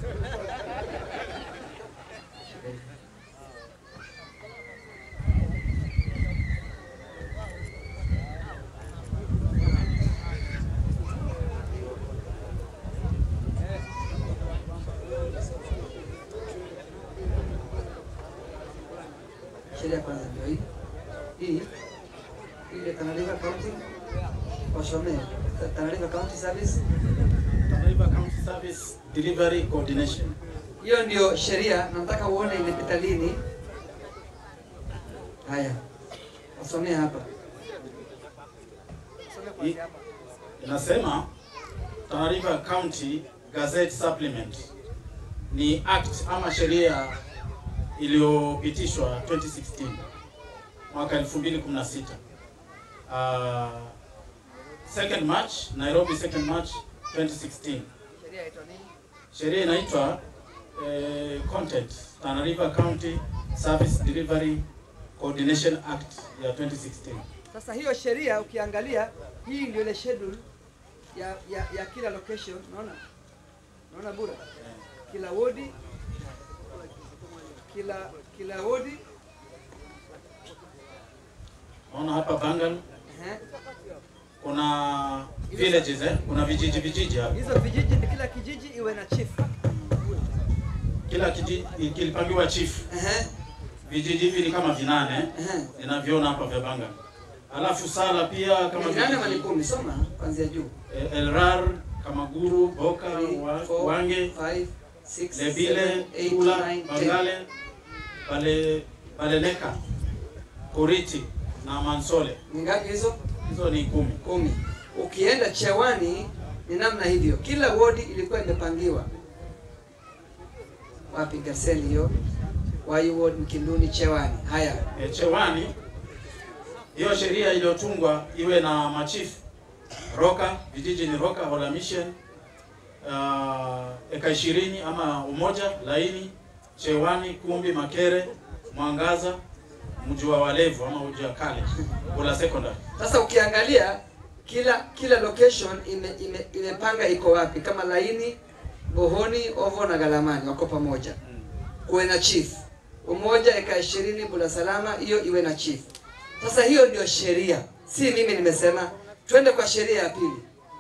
sheria kwanza ndio hii hii ile Tana River County wasomee Tana River County Service. Tana River County Service Delivery Coordination. Hiyo ndio sheria, nataka uone imepita lini. Haya, wasomee hapa. I- Inasema Tana River County Gazette Supplement ni act ama sheria iliyopitishwa 2016 mwaka 2016. Uh, 2nd March, Nairobi 2nd March 2016. Sheria inaitwa nini? Sheria inaitwa eh, Content Tana River County Service Delivery Coordination Act ya 2016. Sasa hiyo sheria ukiangalia, hii ndio ile schedule ya, ya, ya kila location. Unaona, unaona bura, kila wodi, kila kila wodi Naona hapa Bangal ehe. kuna villages eh? Kuna vijiji vijiji hapa. Hizo vijiji, kila kijiji iwe na chief Kila kijiji kilipangiwa chief. ehe, Vijiji hivi ni kama vinane eh? ehe. Ninavyoona hapa vya Bangal. Alafu Sala pia kama Ni nane ama ni vijiji kumi? Soma kuanzia juu. eh, Elrar, Kamaguru, Boka, Three, wa, four, Wange, five, six, Lebile, seven, eight, Tula, nine, ten. Bangale, Bale, Baleleka, Koriti na Mansole. Ni ngapi hizo? Hizo ni kumi. Kumi. Ukienda Chewani ni namna hivyo, kila wodi ilikuwa imepangiwa. Wapi Gaseli hiyo? Wayu ward Mkinduni, Chewani. Haya, E, Chewani hiyo sheria iliyotungwa iwe na machifu Roka, vijiji ni Roka, Hola Mission, uh, eka ishirini ama Umoja, Laini, Chewani, Kumbi, Makere, Mwangaza, mji wa Walevu ama mji wa kale, Hola Secondary. Sasa ukiangalia kila kila location ime, ime, imepanga iko wapi, kama Laini, Bohoni, Ovo na Galamani wako pamoja, kuwe na chief umoja, eka ishirini Bula Salama, hiyo iwe na chief. Sasa hiyo ndio sheria, si mimi nimesema. Twende kwa sheria ya pili.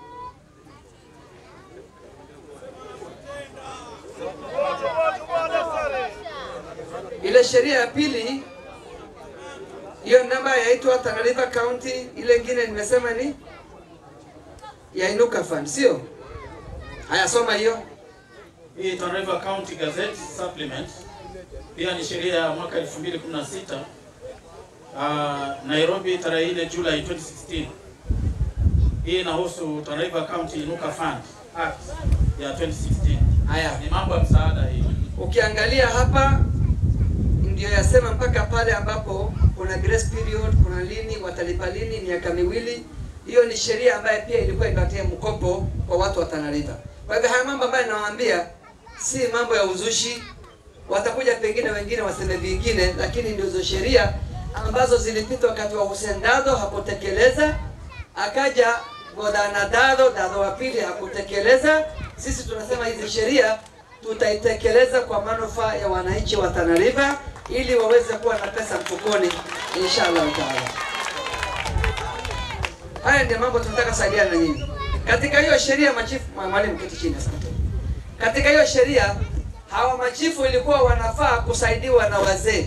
Ile sheria ya pili hiyo namba yaitwa Tana River County, ile ingine nimesema ni ya Inuka Fund, sio? Haya, soma hiyo. Hii Tana River County Gazette Supplement pia ni sheria ya mwaka 2016 uh, Nairobi tarehe 4 Julai 2016. Hii inahusu Tana River County Inuka Fund Act ya 2016. Haya, Ni mambo ya msaada hii. ukiangalia hapa ndio yasema mpaka pale ambapo kuna grace period, kuna lini watalipa lini, miaka miwili. Hiyo ni sheria ambayo pia ilikuwa inapatia mkopo kwa watu wa Tana River. Kwa hivyo haya mambo ambayo nawaambia si mambo ya uzushi, watakuja pengine wengine waseme vingine, lakini ndizo sheria ambazo zilipita wakati wa Hussein Dado hakutekeleza, akaja Godana Dado, Dado wa pili hakutekeleza. Sisi tunasema hizi sheria tutaitekeleza kwa manufaa ya wananchi wa Tana River ili waweze kuwa na pesa mfukoni inshallah taala. Haya ndio mambo tunataka kusaidiana na nyinyi katika hiyo sheria. Machifu, mwalimu keti chini, asante. Katika hiyo sheria hawa machifu ilikuwa wanafaa kusaidiwa na wazee,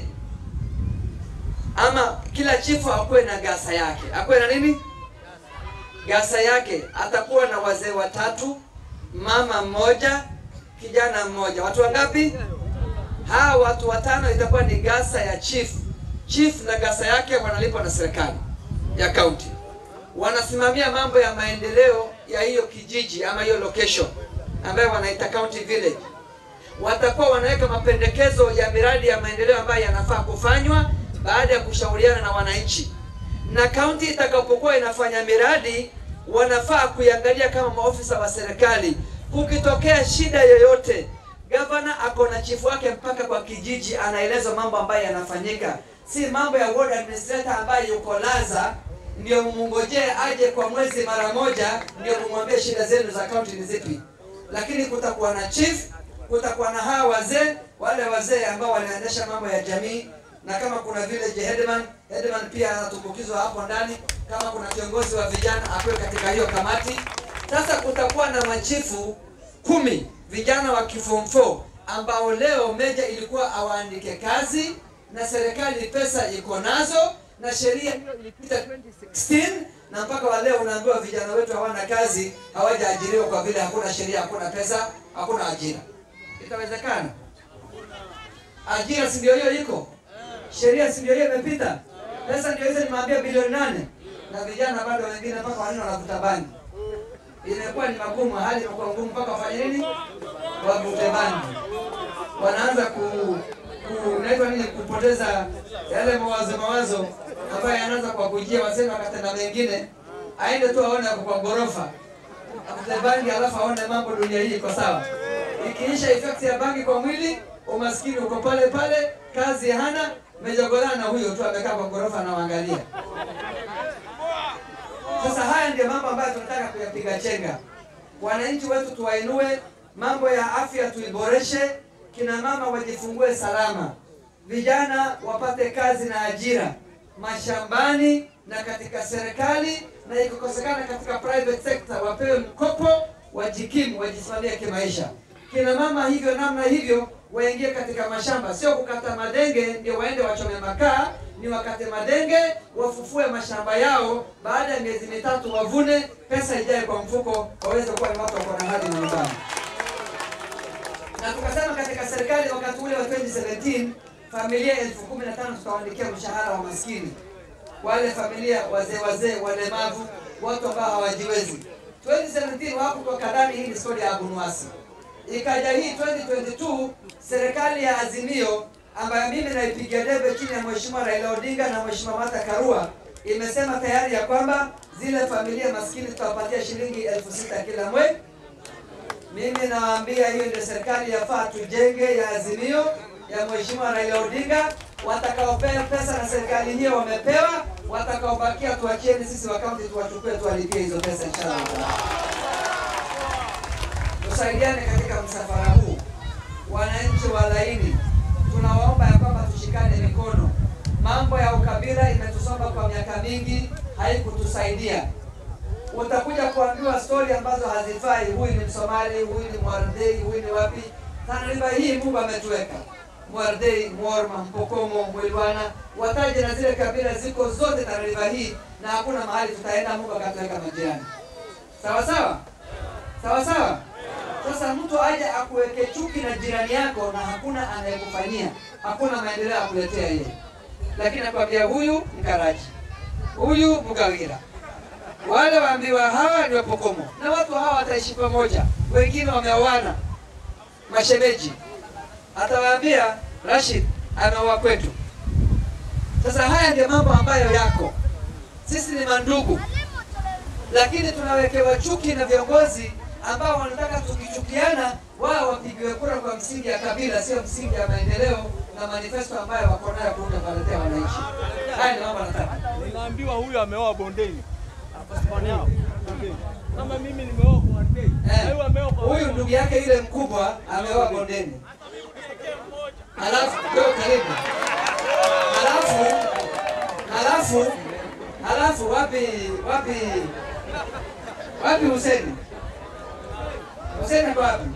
ama kila chifu akuwe na gasa yake, akuwe na nini gasa yake. Atakuwa na wazee watatu, mama mmoja, kijana mmoja. Watu wangapi? Hawa watu watano itakuwa ni gasa ya chief. Chief na gasa yake wanalipwa na serikali ya kaunti, wanasimamia mambo ya maendeleo ya hiyo kijiji ama hiyo location ambayo wanaita county village. Watakuwa wanaweka mapendekezo ya miradi ya maendeleo ambayo yanafaa kufanywa baada ya kushauriana na wananchi, na kaunti itakapokuwa inafanya miradi wanafaa kuiangalia kama maofisa wa serikali. Kukitokea shida yoyote, gavana ako na chifu wake mpaka kwa kijiji, anaeleza mambo ambayo yanafanyika, si mambo ya ward administrator ambaye yuko Laza ndio mungojee aje kwa mwezi mara moja ndio mumwambie shida zenu za kaunti ni zipi. Lakini kutakuwa na chief, kutakuwa na hawa wazee, wale wazee ambao wanaendesha mambo ya jamii, na kama kuna village headman, headman pia anatumbukizwa hapo ndani. Kama kuna kiongozi wa vijana akuwe katika hiyo kamati. Sasa kutakuwa na machifu kumi vijana wa form 4 ambao leo meja ilikuwa awaandike kazi na serikali pesa iko nazo na sheria hiyo ilipita 2016 na mpaka wa leo unaambiwa vijana wetu hawana kazi, hawajaajiriwa kwa vile hakuna sheria, hakuna pesa, hakuna ajira. Itawezekana? Ajira si ndio hiyo iko, sheria si ndio hiyo imepita, pesa ndio hizo, nimeambia bilioni nane, na vijana bado wengine mpaka wanne wanavuta bangi. Imekuwa ni magumu, hali imekuwa ngumu mpaka wafanye nini? Wavute bangi, wanaanza ku unaitwa nini, kupoteza yale mawazo mawazo ambayo yanaanza kuwakujia, waseme wakatenda mengine, aende tu aone ako kwa ghorofa afute bangi, alafu aone mambo dunia hii iko sawa. Ikiisha effect ya bangi kwa mwili, umaskini uko pale pale, kazi hana, mejogolana na huyo tu amekaa kwa ghorofa anaangalia. Sasa haya ndio mambo ambayo tunataka kuyapiga chenga. Wananchi wetu tuwainue, mambo ya afya tuiboreshe, kina mama wajifungue salama, vijana wapate kazi na ajira mashambani na katika serikali, na ikikosekana katika private sector wapewe mkopo, wajikimu, wajisimamie kimaisha. Kina mama hivyo namna hivyo waingie katika mashamba, sio kukata madenge ndio waende wachome makaa, ni wakate madenge, wafufue mashamba yao, baada ya miezi mitatu wavune, pesa ijae kwa mfuko, waweze kuwa ni watu wako na hali na nidhamu na tukasema katika serikali wakati ule wa 2017 familia elfu kumi na tano tutawaandikia mshahara wa maskini, wale familia wazee wazee, walemavu, watu ambao hawajiwezi. 2017 hawakutoka kadani, hii ni stori ya Abunuasi. Ikaja hii 2022 serikali ya Azimio ambayo mimi naipigia debe chini ya Mheshimiwa Raila Odinga na Mheshimiwa Martha Karua imesema tayari ya kwamba zile familia maskini tutawapatia shilingi elfu sita kila mwezi. Mimi nawaambia hiyo ndio serikali yafaa tujenge ya Azimio ya Mheshimiwa Raila Odinga. Watakaopewa pesa na serikali hiyo wamepewa, watakaobakia tuachieni sisi wa kaunti tuwachukue, tuwalipie hizo pesa inshallah. Tusaidiane katika msafara huu, wananchi wa laini, tunawaomba ya kwamba tushikane mikono. Mambo ya ukabila imetusomba kwa miaka mingi, haikutusaidia. Utakuja kuambiwa stori ambazo hazifai. Huyu ni Msomali, huyu ni Mwardei, huyu ni wapi. Tana River hii Mungu ametuweka Mwardei, Mworma, Mpokomo, Mwilwana, wataje na zile kabila ziko zote Tana River hii, na hakuna mahali tutaenda Mungu akatuweka majirani. Sawa sawa, sawa sawa. Sasa mtu aje akuweke chuki na jirani yako na hakuna anayekufanyia, hakuna maendeleo akuletea yeye, lakini nakwambia huyu Mkarachi, huyu Mgawira, wale waambiwa hawa ni Wapokomo, na watu hawa wataishi pamoja. Wengine wameoana mashemeji, atawaambia Rashid ameoa kwetu. Sasa haya ndio mambo ambayo yako, sisi ni mandugu, lakini tunawekewa chuki na viongozi ambao wanataka tukichukiana, wao wapigiwe kura kwa msingi ya kabila, sio msingi ya maendeleo na manifesto ambayo wako nayo kuunda kuwaletea wananchi. Haya ni mambo nataka Ninaambiwa huyu ameoa bondeni. Bondeni. Kama mimi nimeoa bondeni. Eh, Huyu ameoa kwa huyu ndugu yake yule mkubwa ameoa bondeni, halafu ndio karibu, halafu halafu halafu wapi wapi wapi Huseni? Huseni ako wapi?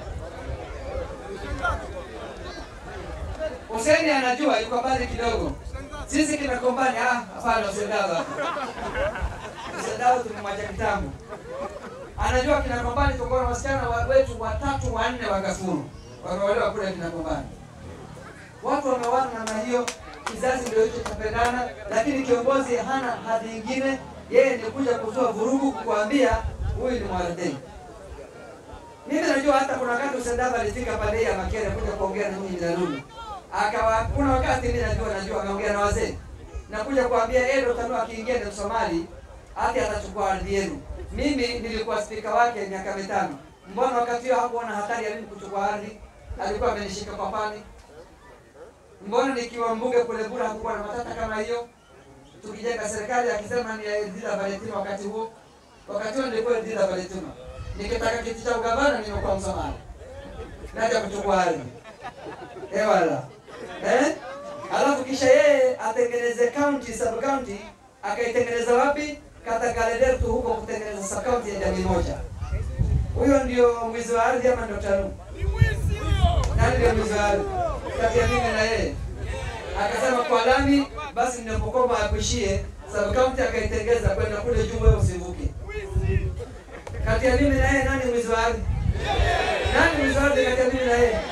Huseni anajua yuko mbali kidogo. Sisi kina kombani, ah, hapana Usendawa hapa. Usendawa tumemwacha kitambo. Anajua kina kombani tuko na wasichana wa- wetu watatu wanne wa Gafuru. Wameolewa kule kina kombani. Watu wameoana namna hiyo, kizazi ndio hicho chapendana, lakini kiongozi hana hadhi ingine, yeye ni kuja kuzua vurugu, kukuambia huyu ni mwaradei. Mimi najua hata kuna wakati Usendava alifika pale ya Makere kuja kuongea na mimi Minalulu. Akawa kuna wakati mimi najua najua ameongea na wazee. Na kuja kuambia yeye ndo tanua akiingia ni Msomali hata atachukua ardhi yenu. Mimi nilikuwa spika wake miaka mitano. Mbona wakati huo hakuona hatari ya mimi kuchukua ardhi? Alikuwa amenishika kwa pani. Mbona nikiwa mbunge kule Bura hakukuwa na matata kama hiyo? Tukijenga serikali akisema ni Edila Valentino wakati huo. Wakati huo nilikuwa Edila Valentino. Nikitaka kiti cha ugavana nimekuwa Msomali. Naja kuchukua ardhi. Eh wala. Eh? Alafu kisha yeye atengeneze county sub county akaitengeneza wapi? Kata Galeder tu huko kutengeneza sub county ya jamii moja. Huyo ndio mwizi wa ardhi ama ndio Talu? Nani ndio mwizi wa ardhi? Kati ya mimi na yeye. Akasema kwa lami basi ndio Pokoma akuishie sub county akaitengeza kwenda kule juu wewe usivuke. Kati ya mimi na yeye nani mwizi wa ardhi? Nani mwizi wa ardhi kati ya mimi na yeye?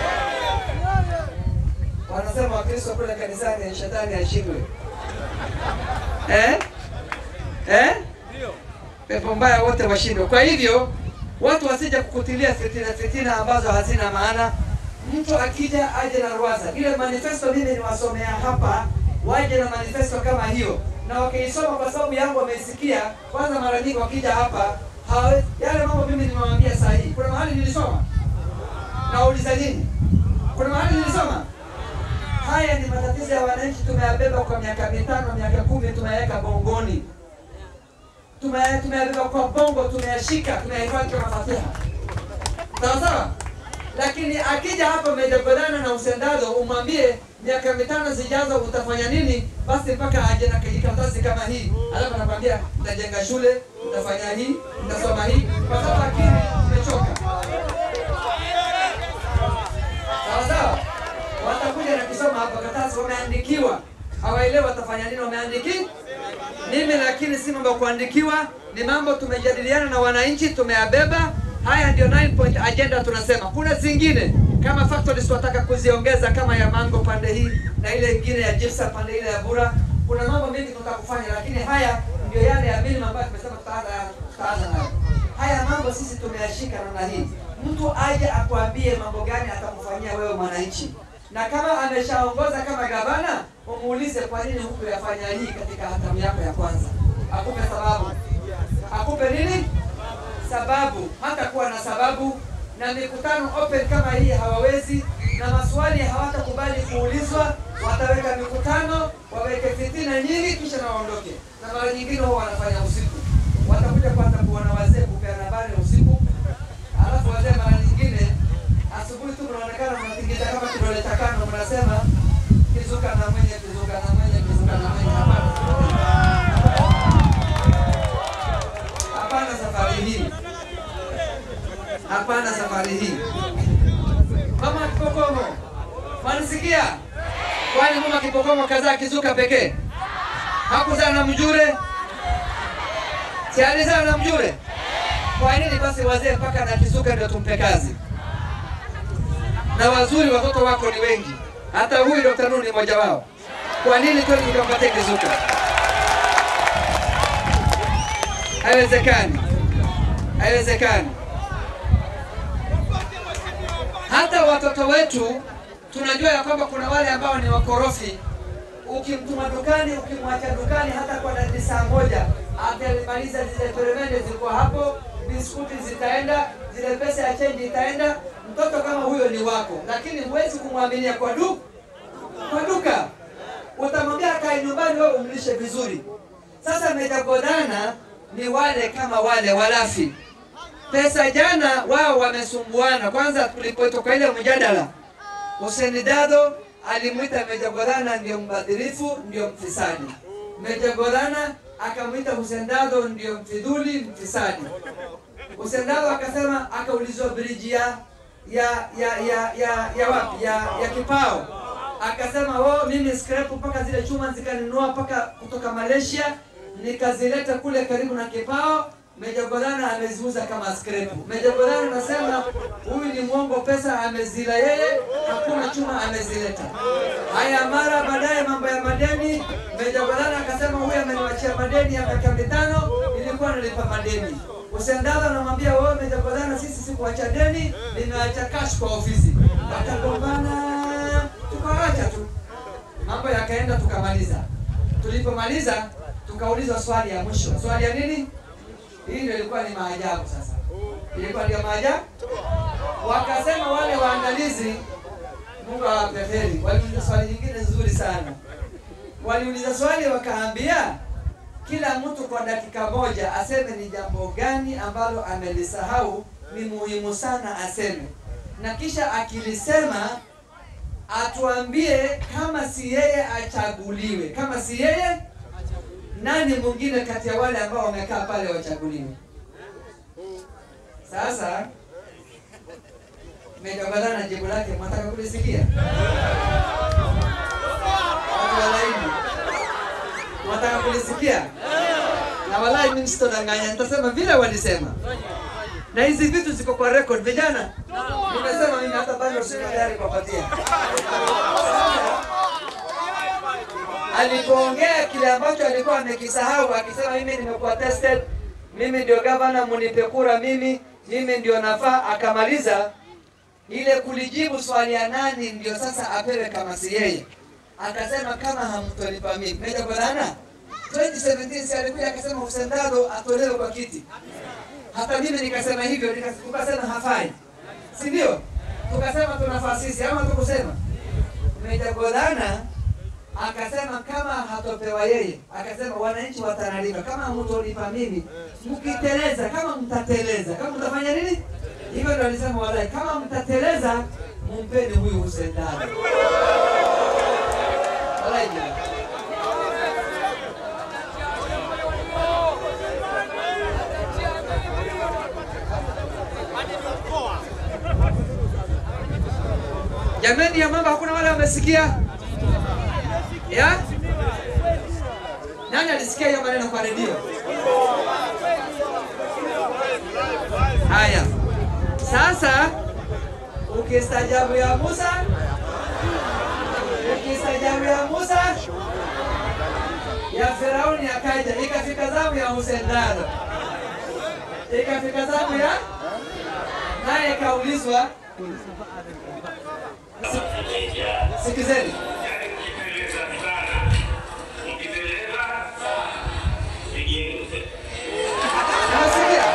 Wanasema Wakristo kule kanisani shetani ashindwe. Eh? Eh? Ndio. Pepo mbaya wote washindwe. Kwa hivyo watu wasije kukutilia fitina fitina ambazo hazina maana. Mtu akija aje na ruwaza. Ile manifesto mimi niwasomea hapa, waje na manifesto kama hiyo, na wakiisoma kwa sababu yangu wameisikia. Kwanza mara nyingi wakija hapa hawe, yale mambo mimi nimewaambia saa hii. Kuna mahali nilisoma, nauliza nini? Kuna mahali nilisoma Haya ni matatizo ya wananchi, tumeyabeba kwa miaka mitano, miaka kumi, tumeyaweka bongoni, Tume- tumeyabeba kwa bongo, tumeyashika, tumeyahifadhi kama fatiha, sawa sawa. Lakini akija hapa umejagodana na usendado, umwambie miaka mitano zijazo utafanya nini, basi mpaka aje na kijikaratasi kama hii, alafu anakwambia nitajenga shule, nitafanya hii, nitasoma hii, kwa sababu akili imechoka. Sawa sawa, watakuja na kusoma hapa karatasi, wameandikiwa, hawaelewi watafanya nini, wameandiki mimi, lakini si mambo ya kuandikiwa, ni mambo tumejadiliana na wananchi, tumeyabeba. Haya ndio 9 point agenda tunasema. Kuna zingine kama factories tunataka kuziongeza kama ya mango pande hii na ile ingine ya gypsum pande ile ya Bura. Kuna mambo mengi tunataka kufanya, lakini haya ndio yale ya minimum ambayo tumesema tutaanza tutaanza nayo. Haya mambo sisi tumeyashika namna hii. Mtu aje akwambie mambo gani atakufanyia wewe mwananchi. na kama ameshaongoza kama gavana, umuulize kwa nini hukuyafanya hii katika hatamu yako ya kwanza, akupe sababu, akupe nini sababu. Hata kuwa na sababu na mikutano open kama hii hawawezi, na maswali hawatakubali kuulizwa. Wataweka mikutano, waweke fitina nyingi, kisha na waondoke. Na mara nyingine huwa wanafanya usiku, watakuja kwanza kuona wazee, kupeana habari usiku, alafu wazee mara nyingine asubuhi tu mnaonekana mnatingiza kama kidole cha kando, mnasema kizuka na mwenye, kizuka na mwenye, kizuka na mwenye. Hapana, hapana, safari hii hapana, safari hii. Mama Kipokomo, mwanisikia? Kwani mama Kipokomo kazaa kizuka pekee? Hakuzaa na mjure? Si alizaa na mjure? Kwa nini basi wazee mpaka na kizuka ndio tumpe kazi? Na wazuri watoto wako ni wengi, hata huyu Dr. Nuru ni mmoja wao. Kwa nini kweli tukampatia kizuka? Haiwezekani, haiwezekani. Hata watoto wetu tunajua ya kwamba kuna wale ambao ni wakorofi. Ukimtuma dukani, ukimwacha dukani hata kwa dakika saa moja, atamaliza zile peremende zilikuwa hapo, biskuti zitaenda, zile pesa ya chenji itaenda. Mtoto kama huyo ni wako, lakini huwezi kumwaminia kwa du kwa duka. Utamwambia akae nyumbani, wewe umlishe vizuri. Sasa mejagodana ni wale kama wale walafi pesa jana wao wamesumbuana. Kwanza tulipotoka ile mjadala, Hussein Dado alimwita Meja Godana ndio mbadhirifu, ndio mfisadi. Meja Godana akamwita Hussein Dado ndio mfidhuli, mfisadi. Hussein Dado akasema, akaulizwa briji ya ya ya ya ya, ya wapi ya, ya Kipao, akasema oh, mimi scrap mpaka zile chuma zikaninunua mpaka kutoka Malaysia nikazileta kule karibu na Kipao Meja Godana ameziuza kama scrap. Meja Godana anasema huyu ni mwongo, pesa amezila yeye, hakuna chuma amezileta. Haya, mara baadaye mambo ya madeni, Meja Godana akasema huyu ameniwachia madeni ya miaka mitano, nilikuwa nalipa madeni. Usendala anamwambia wewe Meja Godana, sisi sikuacha deni, nimeacha cash kwa ofisi. Wakagombana, tukaacha tu, mambo yakaenda, tukamaliza. Tulipomaliza tukaulizwa swali ya mwisho. Swali ya nini? Hii ndio ilikuwa ni maajabu. Sasa ilikuwa ndio maajabu, wakasema wale waandalizi, Mungu awape heri, waliuliza swali nyingine nzuri sana. Waliuliza swali wakaambia, kila mtu kwa dakika moja aseme ni jambo gani ambalo amelisahau, ni muhimu sana aseme, na kisha akilisema atuambie kama si yeye achaguliwe, kama si yeye nani mwingine kati ya wale ambao wamekaa pale wachaguliwe. Sasa Meja na jibu lake, mwataka kulisikia? Watu wa laini, mwataka kulisikia? Na walai mimi sitodanganya, nitasema vile walisema, na hizi vitu ziko kwa record. Vijana, nimesema mimi hata bado siko tayari kuwapatia alipoongea kile ambacho alikuwa amekisahau, akisema mimi nimekuwa tested, mimi ndio gavana, munipe kura mimi, mimi ndio nafaa. Akamaliza ile kulijibu swali ya nani ndio sasa apewe kama si yeye, akasema kama hamtonipa mimi. Meja Godana 2017 si alikuja akasema Hussein Dado atolewe kwa kiti, hata mimi nikasema hivyo, tukasema hafai, si ndio? Tukasema tunafaa sisi, ama tukusema Meja Godana akasema kama hatopewa yeye, akasema wananchi watanalipa. Kama mtolipa mimi, mkiteleza, kama mtateleza, kama mtafanya nini? Hivyo ndio alisema walai, kama mtateleza, mumpeni huyu Hussein Dado. Walai jamani. Jamani ya mambo, hakuna wale wamesikia ya? Nani alisikia hiyo maneno kwa redio? Haya, sasa ukistajabu ya Musa, ukistajabu ya Musa ya Firauni akaja, ikafika zamu ya Hussein Dado, ikafika zamu ya naye kaulizwa, sikizeni, Unasikia?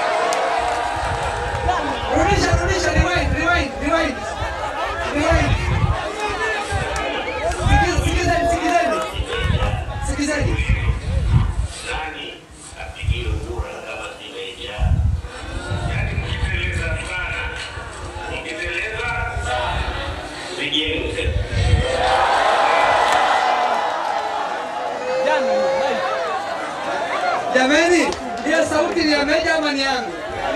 Rudisha, rudisha, rewind, rewind, rewind. Rewind. Sikiz- Sikizeni, sikizeni. Sikizeni. Jana hiyo live. Jameni, hiyo sauti ni ya Meja ama ni yangu?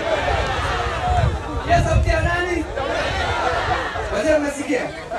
Hiyo sauti ya nani? Wazee mmesikia?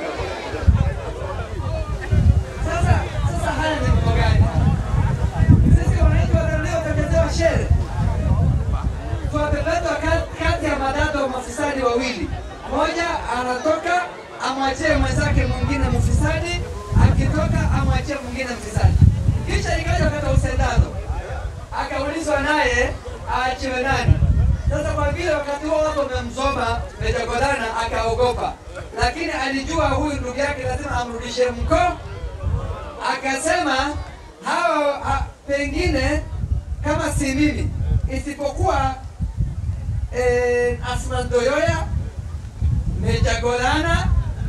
Sasa sasa haya ni mambo gani? Sisi wananchi wa Tanzania tutachezewa shere. Tuwapepetwa kati- kati ya madada mafisadi wawili. Mmoja anatoka amwachie mwenzake mwingine mfisadi, akitoka amwachie mwingine mfisadi. Kisha ikaja kata usendano akaulizwa naye aachiwe nani. Sasa kwa vile wakati huo watu wamemzoma Meja Godana akaogopa, lakini alijua huyu ndugu yake lazima amrudishe mko, akasema hawa ha, pengine kama si mimi isipokuwa eh, Asman Doyoya, Meja Godana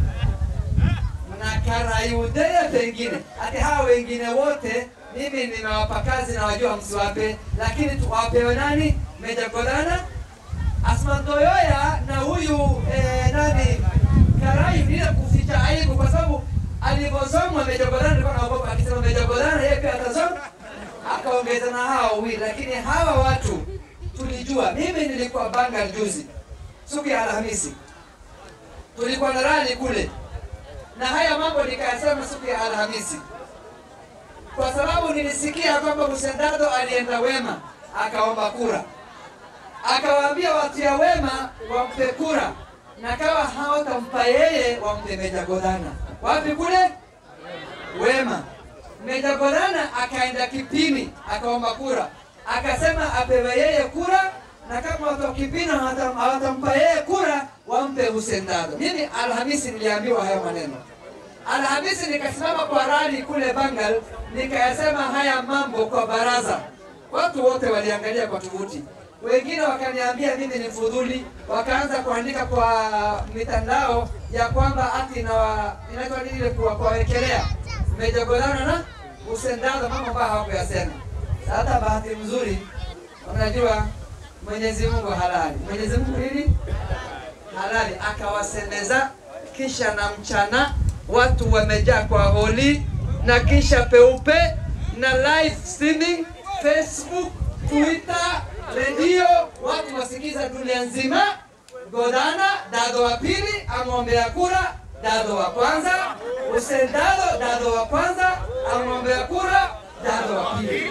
na Karayudea pengine ati hawa wengine wote mimi nimewapa kazi na wajua msiwape, lakini tuwapewe nani? Meja Godana, Asman Doyoya na huyu eh, nani Karai, bila kuficha aibu, kwa sababu alivyozomwa Meja Godana alikuwa anaogopa, akisema Meja Godana yeye pia atazoma, akaongeza na hawa wawili, lakini hawa watu tulijua. Mimi nilikuwa Bangal juzi siku ya Alhamisi, tulikuwa na rali kule na haya mambo nikayasema siku ya Alhamisi kwa sababu nilisikia kwamba Msendado alienda Wema akaomba kura, akawaambia watu ya Wema wampe kura, na kawa hawatampa yeye wampe Meja Godana. Wapi kule Wema. Meja Godana akaenda Kipini akaomba kura, akasema apewe yeye kura, na kama watu wa Kipini hawatam- hawatampa yeye kura wampe Hussein Dado. Mimi Alhamisi niliambiwa hayo maneno. Alhamisi nikasimama kwa rali kule Bangal, nikayasema haya mambo kwa baraza. Watu wote waliangalia kwa tovuti, wengine wakaniambia mimi ni fudhuli, wakaanza kuandika kwa mitandao ya kwamba ati na inaitwa nini ile kuwa kuwawekelea Meja Godana na Hussein Dado, mambo ambayo hawakuyasema. Hata bahati mzuri, unajua Mwenyezi Mungu halali. Mwenyezi Mungu nini? halali akawasemeza, kisha na mchana watu wamejaa kwa holi, na kisha peupe na live streaming Facebook, Twitter, redio, watu wasikiza dunia nzima. Godana Dado wa pili amwombea kura Dado wa kwanza, Hussein Dado Dado wa kwanza amwombea kura Dado wa pili.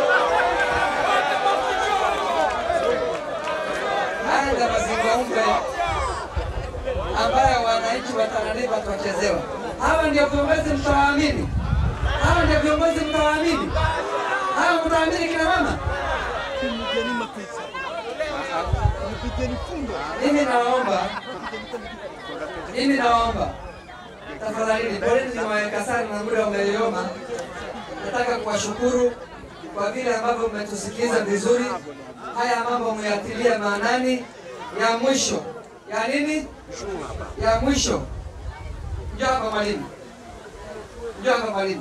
Haya ndio mazungumzo ambayo wananchi wa Tana River tuwachezewa. Hawa ndio viongozi mtawaamini, hawa ndio viongozi mtawaamini, hawa mtawaamini kina mama. Nipigeni mapesa. Nipigeni fundo. Mimi nawaomba, mimi nawaomba tafadhalini, poleni nimewaweka sana na muda umeyoyoma. Nataka kuwashukuru kwa vile ambavyo mmetusikiliza vizuri. Haya mambo muyatilia maanani. Ya mwisho ya nini? Ya mwisho, njoo hapa mwalimu, njoo hapa mwalimu.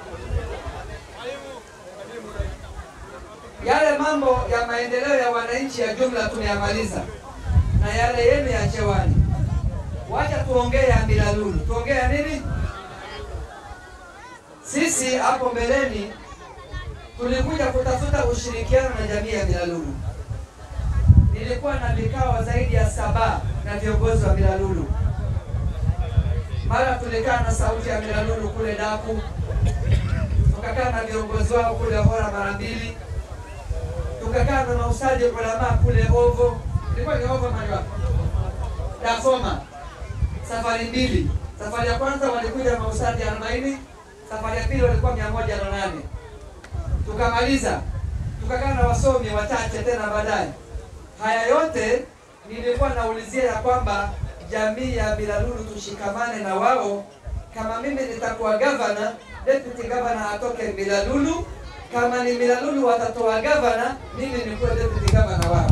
Yale mambo ya maendeleo ya wananchi ya jumla tumeyamaliza, na yale yenu ya chewani, wacha tuongee ya Milalulu. Tuongee ya nini? Sisi hapo mbeleni tulikuja kutafuta ushirikiano na jamii ya Milalulu. Nilikuwa na vikao zaidi ya saba na viongozi wa Milalulu. Mara tulikaa na sauti ya Milalulu kule Daku, tukakaa na viongozi wao kule Hora mara mbili, tukakaa na mausaji ulamaa kule Ovo, ilikuwa ni Ovo mali wapi? Dafoma, safari mbili. Safari ya kwanza walikuja mausaji arobaini, safari ya pili walikuwa mia moja na nane. Tukamaliza, tukakaa na wasomi wachache tena baadaye. Haya yote nilikuwa naulizia ya kwamba jamii ya Milalulu tushikamane na wao. Kama mimi nitakuwa gavana, deputy governor atoke Milalulu. Kama ni Milalulu watatoa gavana, mimi nikuwe deputy governor wao.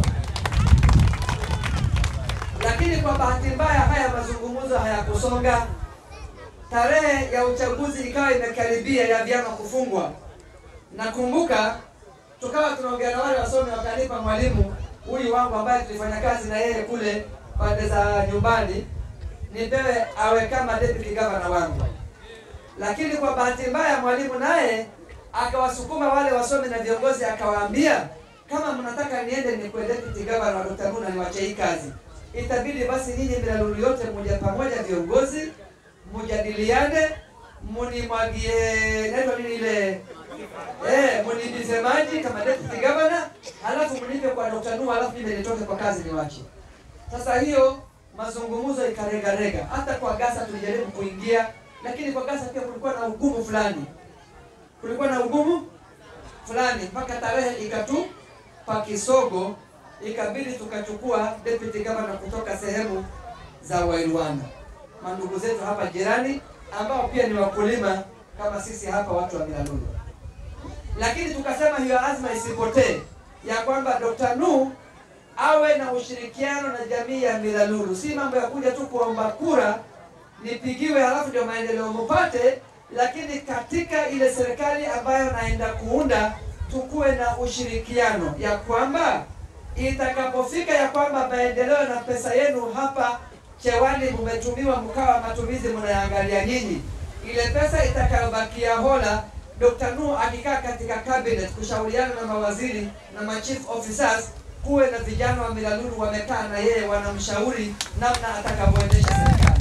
Lakini kwa bahati mbaya haya mazungumzo hayakusonga. Tarehe ya uchaguzi ikawa imekaribia ya vyama kufungwa. Nakumbuka tukawa tunaongea na wale wasomi, wakanipa mwalimu huyu wangu ambaye tulifanya kazi na yeye kule pande za nyumbani, nipewe awe kama deputy governor wangu. Lakini kwa bahati mbaya mwalimu naye akawasukuma wale wasomi na viongozi, akawaambia kama mnataka niende nikuwe deputy governor wa Dr. Nuna niwache hii kazi, itabidi basi nyinyi Milalulu yote mmoja pamoja, viongozi mujadiliane, munimwagie naitwa nini ile Eh, munibize maji kama deputy governor, halafu mnipe kwa Dr. Nuhu, halafu mimi nitoke kwa kazi niwache. Sasa hiyo mazungumzo ikaregarega, hata kwa Gasa tulijaribu kuingia, lakini kwa Gasa pia kulikuwa na ugumu fulani, kulikuwa na ugumu fulani mpaka tarehe ikatupa kisogo, ikabidi tukachukua deputy governor kutoka sehemu za Wairwana, mandugu zetu hapa jirani ambao pia ni wakulima kama sisi hapa watu wa Milalulu lakini tukasema hiyo azma isipotee ya kwamba Dr. Nuh awe na ushirikiano na jamii ya Milalulu, si mambo ya kuja tu kuomba kura nipigiwe halafu ndio maendeleo mupate, lakini katika ile serikali ambayo naenda kuunda tukuwe na ushirikiano ya kwamba itakapofika ya kwamba maendeleo na pesa yenu hapa Chewani mumetumiwa mkawa matumizi mnayaangalia nyinyi, ile pesa itakayobakia hola Dr. Nuh akikaa katika cabinet kushauriana na mawaziri na ma chief officers, kuwe na vijana wa Milalulu wamekaa na yeye wanamshauri namna atakavyoendesha serikali.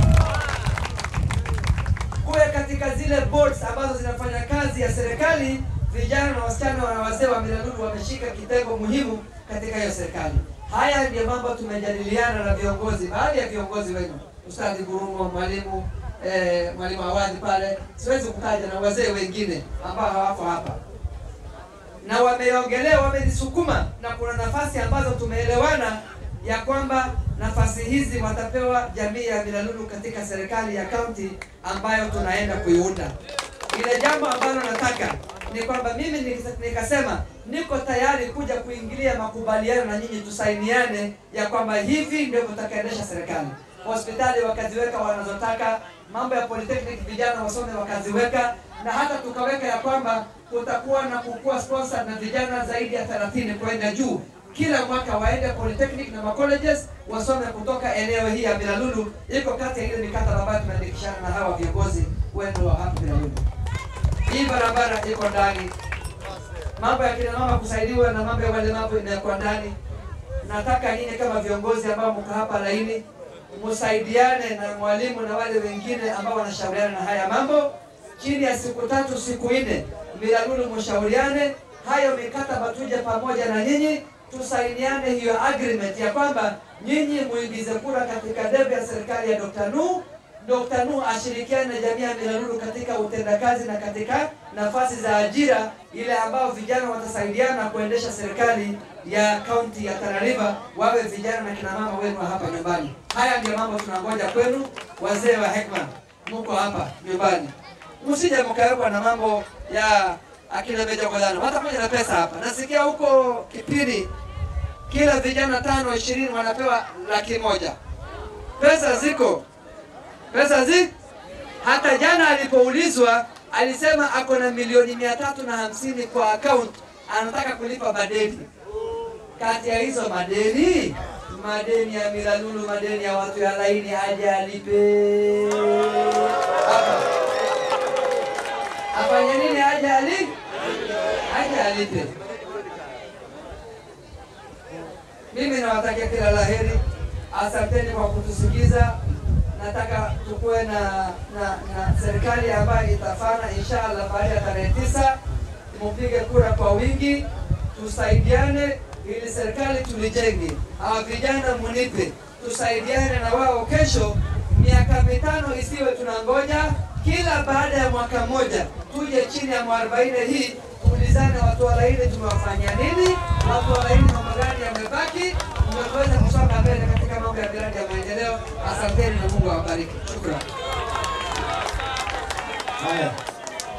Kuwe katika zile boards ambazo zinafanya kazi ya serikali, vijana na wasichana na wazee wa Milalulu wameshika kitengo muhimu katika hiyo serikali. Haya ndio mambo tumejadiliana na viongozi, baadhi ya viongozi wenu, Ustadhi Gurumo, mwalimu eh, mwalimu Awadhi pale, siwezi kutaja na wazee wengine ambao hawako hapa, na wameongelea, wamenisukuma, na kuna nafasi ambazo tumeelewana ya kwamba nafasi hizi watapewa jamii ya Milalulu katika serikali ya kaunti ambayo tunaenda kuiunda. Ile jambo ambalo nataka ni kwamba mimi nikisa- nikasema niko tayari kuja kuingilia makubaliano na nyinyi, tusainiane ya kwamba hivi ndio tutakaendesha serikali. Hospitali wakaziweka wanazotaka, mambo ya polytechnic vijana wasome wakaziweka, na hata tukaweka ya kwamba kutakuwa na kukua sponsor na vijana zaidi ya 30 kwenda juu kila mwaka waende polytechnic na macolleges wasome kutoka eneo hii ya Milalulu. Iko kati ya ile mikataba ambayo tumeandikishana na hawa viongozi wetu wa hapa Milalulu. Hii barabara iko ndani, mambo ya kina mama kusaidiwa na mambo ya walemavu imekuwa ndani. Nataka nyinyi kama viongozi ambao mko hapa laini, msaidiane na mwalimu na wale wengine ambao wanashauriana na haya mambo, chini ya siku tatu siku nne, Milalulu mshauriane hayo mikataba, tuje pamoja na nyinyi tusainiane hiyo agreement ya kwamba nyinyi muingize kura katika debe ya serikali ya Dr. Nuh. Dr. Nuh ashirikiane na jamii ya Milalulu katika utendakazi na katika nafasi za ajira ile ambao vijana watasaidiana kuendesha serikali ya kaunti ya Tana River, wawe vijana na kina mama wenu wa hapa nyumbani. Haya ndio mambo tunangoja kwenu, wazee wa hekma, mko hapa nyumbani, msije mkawekwa na mambo ya akina Meja Godano, watakuja na pesa hapa. Nasikia huko Kipini kila vijana tano ishirini wanapewa laki moja. Pesa ziko, pesa zi hata jana alipoulizwa alisema ako na milioni mia tatu na hamsini kwa account, anataka kulipa madeni. Kati ya hizo madeni, madeni ya Milalulu, madeni ya watu ya laini, aje alipe hapa afanye nini? Aje ali aje alipe. Mimi nawatakia kila laheri, asanteni kwa kutusikiza. Nataka tukuwe na, na, na serikali ambayo itafana inshallah baada ya tarehe tisa. Mupige kura kwa wingi, tusaidiane ili serikali tulijenge. Hawa vijana munipe, tusaidiane na wao. Kesho miaka mitano isiwe tunangoja kila baada ya mwaka mmoja tuje chini ya mwarobaini hii tuulizane, watu wa laini tumewafanyia nini? Watu wa laini mambo gani yamebaki? Ndio tuweze kusonga mbele. Asanteni na Mungu awabariki. Shukrani. Haya.